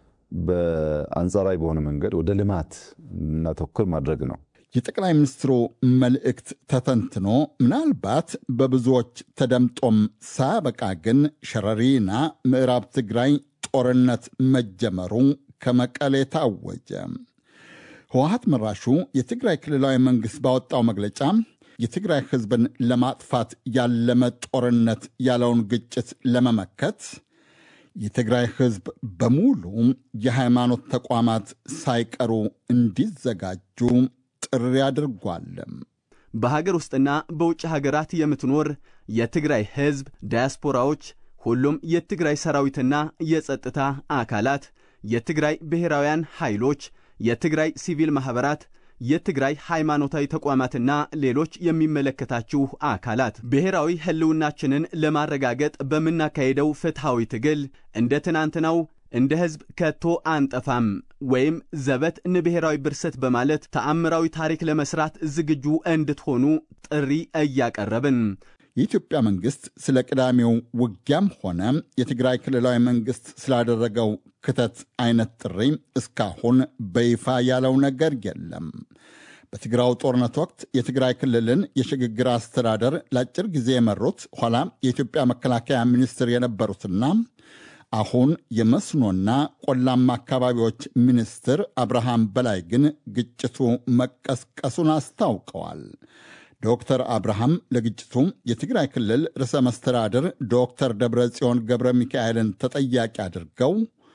በአንጻራዊ በሆነ መንገድ ወደ ልማት እናተኩር ማድረግ ነው። የጠቅላይ ሚኒስትሩ መልእክት ተተንትኖ ምናልባት በብዙዎች ተደምጦም ሳያበቃ ግን ሸረሪና ምዕራብ ትግራይ ጦርነት መጀመሩ ከመቀሌ ታወጀ። ህወሀት መራሹ የትግራይ ክልላዊ መንግሥት ባወጣው መግለጫ የትግራይ ህዝብን ለማጥፋት ያለመ ጦርነት ያለውን ግጭት ለመመከት የትግራይ ህዝብ በሙሉ የሃይማኖት ተቋማት ሳይቀሩ እንዲዘጋጁ ጥሪ አድርጓል። በሀገር ውስጥና በውጭ ሀገራት የምትኖር የትግራይ ህዝብ ዳያስፖራዎች፣ ሁሉም የትግራይ ሰራዊትና የጸጥታ አካላት፣ የትግራይ ብሔራውያን ኃይሎች፣ የትግራይ ሲቪል ማኅበራት የትግራይ ሃይማኖታዊ ተቋማትና ሌሎች የሚመለከታችሁ አካላት ብሔራዊ ህልውናችንን ለማረጋገጥ በምናካሄደው ፍትሐዊ ትግል እንደ ትናንትናው እንደ ሕዝብ ከቶ አንጠፋም ወይም ዘበት ንብሔራዊ ብርሰት በማለት ተአምራዊ ታሪክ ለመስራት ዝግጁ እንድትሆኑ ጥሪ እያቀረብን የኢትዮጵያ መንግሥት ስለ ቅዳሜው ውጊያም ሆነ የትግራይ ክልላዊ መንግሥት ስላደረገው ክተት አይነት ጥሪ እስካሁን በይፋ ያለው ነገር የለም። በትግራው ጦርነት ወቅት የትግራይ ክልልን የሽግግር አስተዳደር ለአጭር ጊዜ የመሩት ኋላ የኢትዮጵያ መከላከያ ሚኒስትር የነበሩትና አሁን የመስኖና ቆላማ አካባቢዎች ሚኒስትር አብርሃም በላይ ግን ግጭቱ መቀስቀሱን አስታውቀዋል። ዶክተር አብርሃም ለግጭቱ የትግራይ ክልል ርዕሰ መስተዳድር ዶክተር ደብረ ጽዮን ገብረ ሚካኤልን ተጠያቂ አድርገው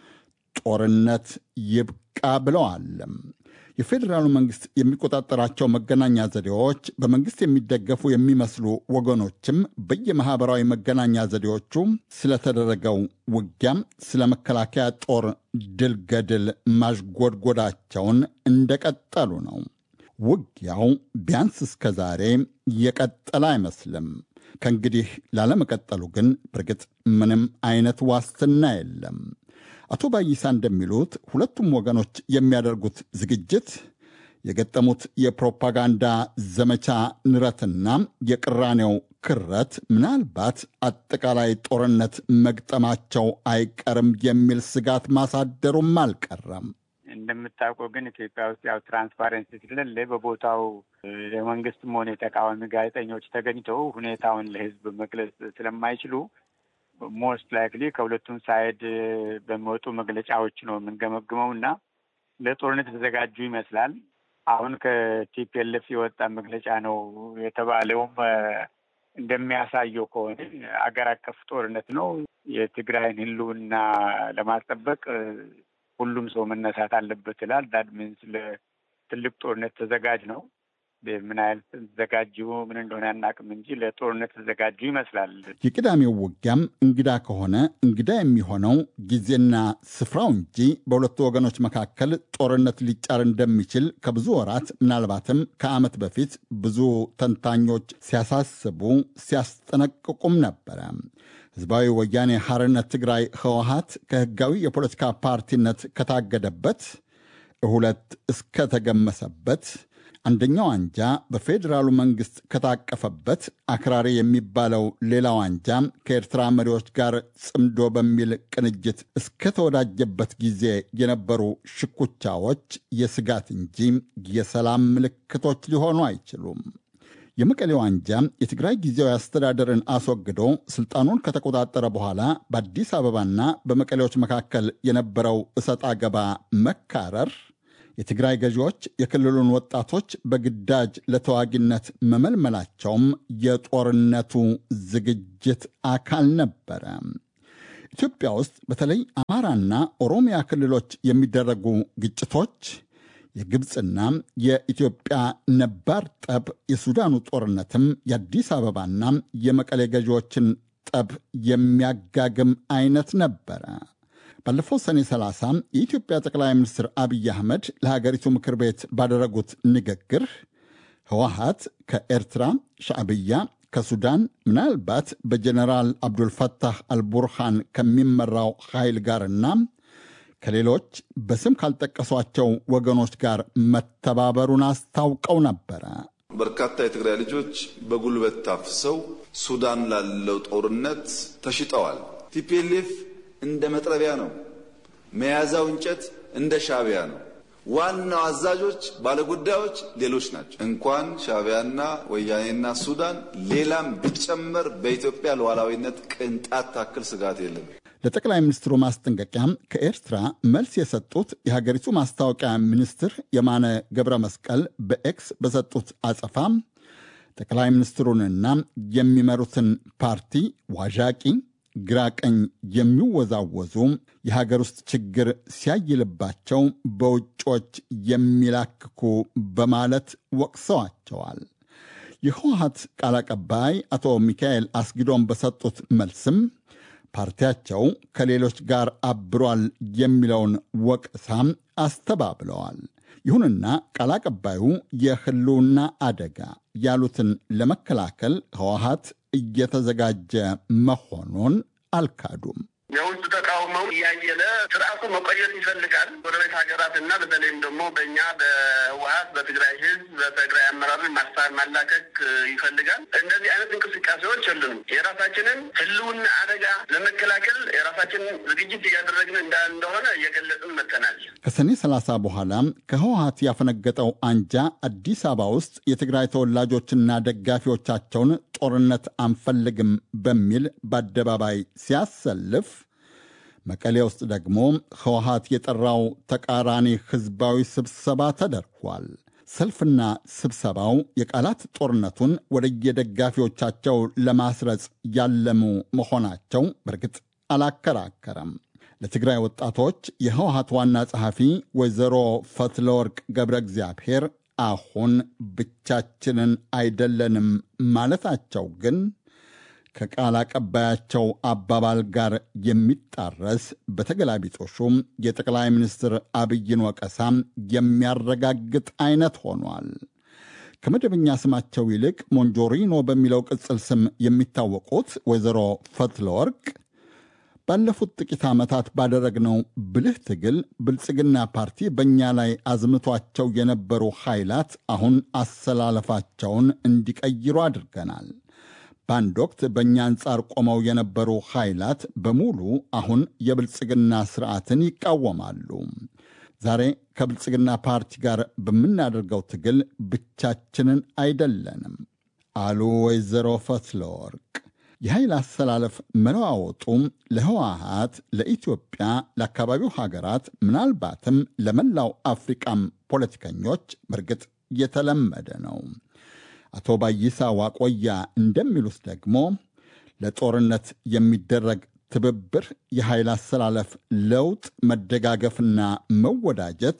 ጦርነት ይብቃ ብለዋል። የፌዴራሉ መንግሥት የሚቆጣጠራቸው መገናኛ ዘዴዎች በመንግሥት የሚደገፉ የሚመስሉ ወገኖችም በየማኅበራዊ መገናኛ ዘዴዎቹ ስለተደረገው ውጊያም ስለ መከላከያ ጦር ድል ገድል ማዥጎድጎዳቸውን እንደቀጠሉ ነው። ውጊያው ቢያንስ እስከ ዛሬ የቀጠለ አይመስልም። ከእንግዲህ ላለመቀጠሉ ግን በእርግጥ ምንም አይነት ዋስትና የለም። አቶ ባይሳ እንደሚሉት ሁለቱም ወገኖች የሚያደርጉት ዝግጅት የገጠሙት የፕሮፓጋንዳ ዘመቻ ንረትና የቅራኔው ክረት ምናልባት አጠቃላይ ጦርነት መግጠማቸው አይቀርም የሚል ስጋት ማሳደሩም አልቀረም። እንደምታውቀው ግን ኢትዮጵያ ውስጥ ያው ትራንስፓረንሲ ስለሌለ በቦታው የመንግስትም ሆነ የተቃዋሚ ጋዜጠኞች ተገኝተው ሁኔታውን ለሕዝብ መግለጽ ስለማይችሉ ሞስት ላይክሊ ከሁለቱም ሳይድ በሚወጡ መግለጫዎች ነው የምንገመግመው እና ለጦርነት የተዘጋጁ ይመስላል። አሁን ከቲፒኤልኤፍ የወጣ መግለጫ ነው የተባለውም እንደሚያሳየው ከሆነ አገር አቀፍ ጦርነት ነው። የትግራይን ህልውና ለማስጠበቅ ሁሉም ሰው መነሳት አለበት ይላል። ዳት ሚንስ ለትልቅ ጦርነት ተዘጋጅ ነው። ምን ያህል ተዘጋጁ ምን እንደሆነ አናውቅም እንጂ ለጦርነት ተዘጋጁ ይመስላል። የቅዳሜው ውጊያም እንግዳ ከሆነ እንግዳ የሚሆነው ጊዜና ስፍራው እንጂ በሁለቱ ወገኖች መካከል ጦርነት ሊጫር እንደሚችል ከብዙ ወራት ምናልባትም ከዓመት በፊት ብዙ ተንታኞች ሲያሳስቡ ሲያስጠነቅቁም ነበረ። ህዝባዊ ወያኔ ሐርነት ትግራይ ህወሀት ከህጋዊ የፖለቲካ ፓርቲነት ከታገደበት ሁለት እስከተገመሰበት አንደኛው አንጃ በፌዴራሉ መንግስት ከታቀፈበት አክራሪ የሚባለው ሌላው አንጃ ከኤርትራ መሪዎች ጋር ጽምዶ በሚል ቅንጅት እስከተወዳጀበት ጊዜ የነበሩ ሽኩቻዎች የስጋት እንጂ የሰላም ምልክቶች ሊሆኑ አይችሉም። የመቀሌው አንጃ የትግራይ ጊዜያዊ አስተዳደርን አስወግዶ ስልጣኑን ከተቆጣጠረ በኋላ በአዲስ አበባና በመቀሌዎች መካከል የነበረው እሰጥ አገባ መካረር የትግራይ ገዢዎች የክልሉን ወጣቶች በግዳጅ ለተዋጊነት መመልመላቸውም የጦርነቱ ዝግጅት አካል ነበረ። ኢትዮጵያ ውስጥ በተለይ አማራና ኦሮሚያ ክልሎች የሚደረጉ ግጭቶች የግብፅና የኢትዮጵያ ነባር ጠብ፣ የሱዳኑ ጦርነትም የአዲስ አበባና የመቀሌ ገዢዎችን ጠብ የሚያጋግም አይነት ነበረ። ባለፈው ሰኔ 30 የኢትዮጵያ ጠቅላይ ሚኒስትር አብይ አህመድ ለሀገሪቱ ምክር ቤት ባደረጉት ንግግር ህወሀት ከኤርትራ ሻዕብያ፣ ከሱዳን ምናልባት በጀኔራል አብዱልፈታህ አልቡርሃን ከሚመራው ኃይል ጋርና ከሌሎች በስም ካልጠቀሷቸው ወገኖች ጋር መተባበሩን አስታውቀው ነበረ። በርካታ የትግራይ ልጆች በጉልበት ታፍሰው ሱዳን ላለው ጦርነት ተሽጠዋል። ቲፒኤልኤፍ እንደ መጥረቢያ ነው። መያዛው እንጨት እንደ ሻዕቢያ ነው። ዋናው አዛዦች ባለጉዳዮች ሌሎች ናቸው። እንኳን ሻዕቢያና ወያኔና ሱዳን ሌላም ቢጨመር በኢትዮጵያ ሉዓላዊነት ቅንጣት ታክል ስጋት የለም። ለጠቅላይ ሚኒስትሩ ማስጠንቀቂያ ከኤርትራ መልስ የሰጡት የሀገሪቱ ማስታወቂያ ሚኒስትር የማነ ገብረ መስቀል በኤክስ በሰጡት አጸፋ ጠቅላይ ሚኒስትሩንና የሚመሩትን ፓርቲ ዋዣቂ ግራ ቀኝ የሚወዛወዙ የሀገር ውስጥ ችግር ሲያይልባቸው በውጮች የሚላክኩ በማለት ወቅሰዋቸዋል። የህወሀት ቃል አቀባይ አቶ ሚካኤል አስጊዶም በሰጡት መልስም ፓርቲያቸው ከሌሎች ጋር አብሯል የሚለውን ወቀሳም አስተባብለዋል። ይሁንና ቃል አቀባዩ የህልውና አደጋ ያሉትን ለመከላከል ህወሀት እየተዘጋጀ መሆኑን አልካዱም። የውስጥ ተቃውሞው እያየለ ስርዓቱ መቆየት ይፈልጋል። ጎረቤት ሀገራት እና በተለይም ደግሞ በእኛ በህወሀት በትግራይ ህዝብ በትግራይ አመራርን ማስታር ማላከክ ይፈልጋል። እንደዚህ አይነት እንቅስቃሴዎች የሉንም። የራሳችንን ህልውና አደጋ ለመከላከል የራሳችንን ዝግጅት እያደረግን እንደሆነ እየገለጽን መጥተናል። ከሰኔ 30 በኋላ ከህወሀት ያፈነገጠው አንጃ አዲስ አበባ ውስጥ የትግራይ ተወላጆችና ደጋፊዎቻቸውን ጦርነት አንፈልግም በሚል በአደባባይ ሲያሰልፍ መቀሌ ውስጥ ደግሞ ህወሀት የጠራው ተቃራኒ ህዝባዊ ስብሰባ ተደርጓል። ሰልፍና ስብሰባው የቃላት ጦርነቱን ወደየደጋፊዎቻቸው ለማስረጽ ያለሙ መሆናቸው በእርግጥ አላከራከረም። ለትግራይ ወጣቶች የህወሀት ዋና ጸሐፊ ወይዘሮ ፈትለወርቅ ገብረ እግዚአብሔር አሁን ብቻችንን አይደለንም ማለታቸው ግን ከቃል አቀባያቸው አባባል ጋር የሚጣረስ በተገላቢጦሹም የጠቅላይ ሚኒስትር አብይን ወቀሳም የሚያረጋግጥ አይነት ሆኗል። ከመደበኛ ስማቸው ይልቅ ሞንጆሪኖ በሚለው ቅጽል ስም የሚታወቁት ወይዘሮ ፈትለወርቅ ባለፉት ጥቂት ዓመታት ባደረግነው ብልህ ትግል ብልጽግና ፓርቲ በእኛ ላይ አዝምቷቸው የነበሩ ኃይላት አሁን አሰላለፋቸውን እንዲቀይሩ አድርገናል። በአንድ ወቅት በእኛ አንጻር ቆመው የነበሩ ኃይላት በሙሉ አሁን የብልጽግና ስርዓትን ይቃወማሉ። ዛሬ ከብልጽግና ፓርቲ ጋር በምናደርገው ትግል ብቻችንን አይደለንም አሉ ወይዘሮ ፈትለወርቅ። የኃይል አሰላለፍ መለዋወጡ ለህወሀት፣ ለኢትዮጵያ፣ ለአካባቢው ሀገራት ምናልባትም ለመላው አፍሪቃም ፖለቲከኞች በእርግጥ የተለመደ ነው። አቶ ባይሳ ዋቆያ እንደሚሉት ደግሞ ለጦርነት የሚደረግ ትብብር፣ የኃይል አሰላለፍ ለውጥ፣ መደጋገፍና መወዳጀት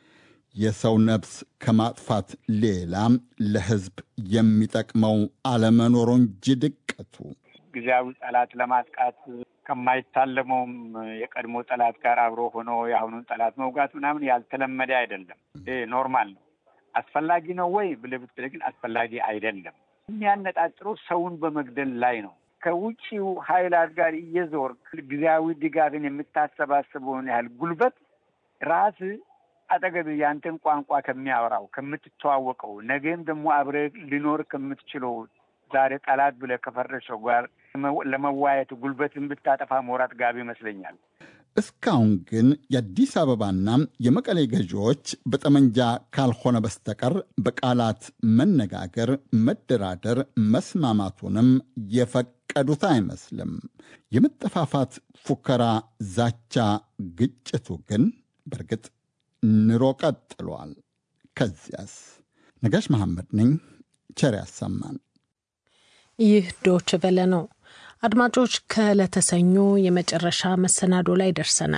የሰው ነፍስ ከማጥፋት ሌላ ለህዝብ የሚጠቅመው አለመኖሩ እንጂ ድቀቱ ጊዜያዊ ጠላት ለማጥቃት ከማይታለመውም የቀድሞ ጠላት ጋር አብሮ ሆኖ የአሁኑን ጠላት መውጋት ምናምን ያልተለመደ አይደለም። ይሄ ኖርማል ነው። አስፈላጊ ነው ወይ ብለህ ብትለኝ ግን አስፈላጊ አይደለም። የሚያነጣጥረው ሰውን በመግደል ላይ ነው። ከውጭው ኃይላት ጋር እየዞር ጊዜያዊ ድጋፍን የምታሰባስበውን ያህል ጉልበት ራስ አጠገብ ያንተን ቋንቋ ከሚያወራው ከምትተዋወቀው፣ ነገም ደግሞ አብረህ ሊኖር ከምትችለው ዛሬ ጠላት ብለህ ከፈረሰው ጋር ለመዋየት ጉልበትን ብታጠፋ ሞራት ጋብ ይመስለኛል። እስካሁን ግን የአዲስ አበባና የመቀሌ ገዢዎች በጠመንጃ ካልሆነ በስተቀር በቃላት መነጋገር፣ መደራደር፣ መስማማቱንም የፈቀዱት አይመስልም። የመጠፋፋት ፉከራ፣ ዛቻ፣ ግጭቱ ግን በእርግጥ ንሮ ቀጥሏል። ከዚያስ? ነጋሽ መሐመድ ነኝ። ቸር ያሰማን። ይህ ዶች ቨለ ነው። አድማጮች ከዕለተ ሰኞ የመጨረሻ መሰናዶ ላይ ደርሰናል።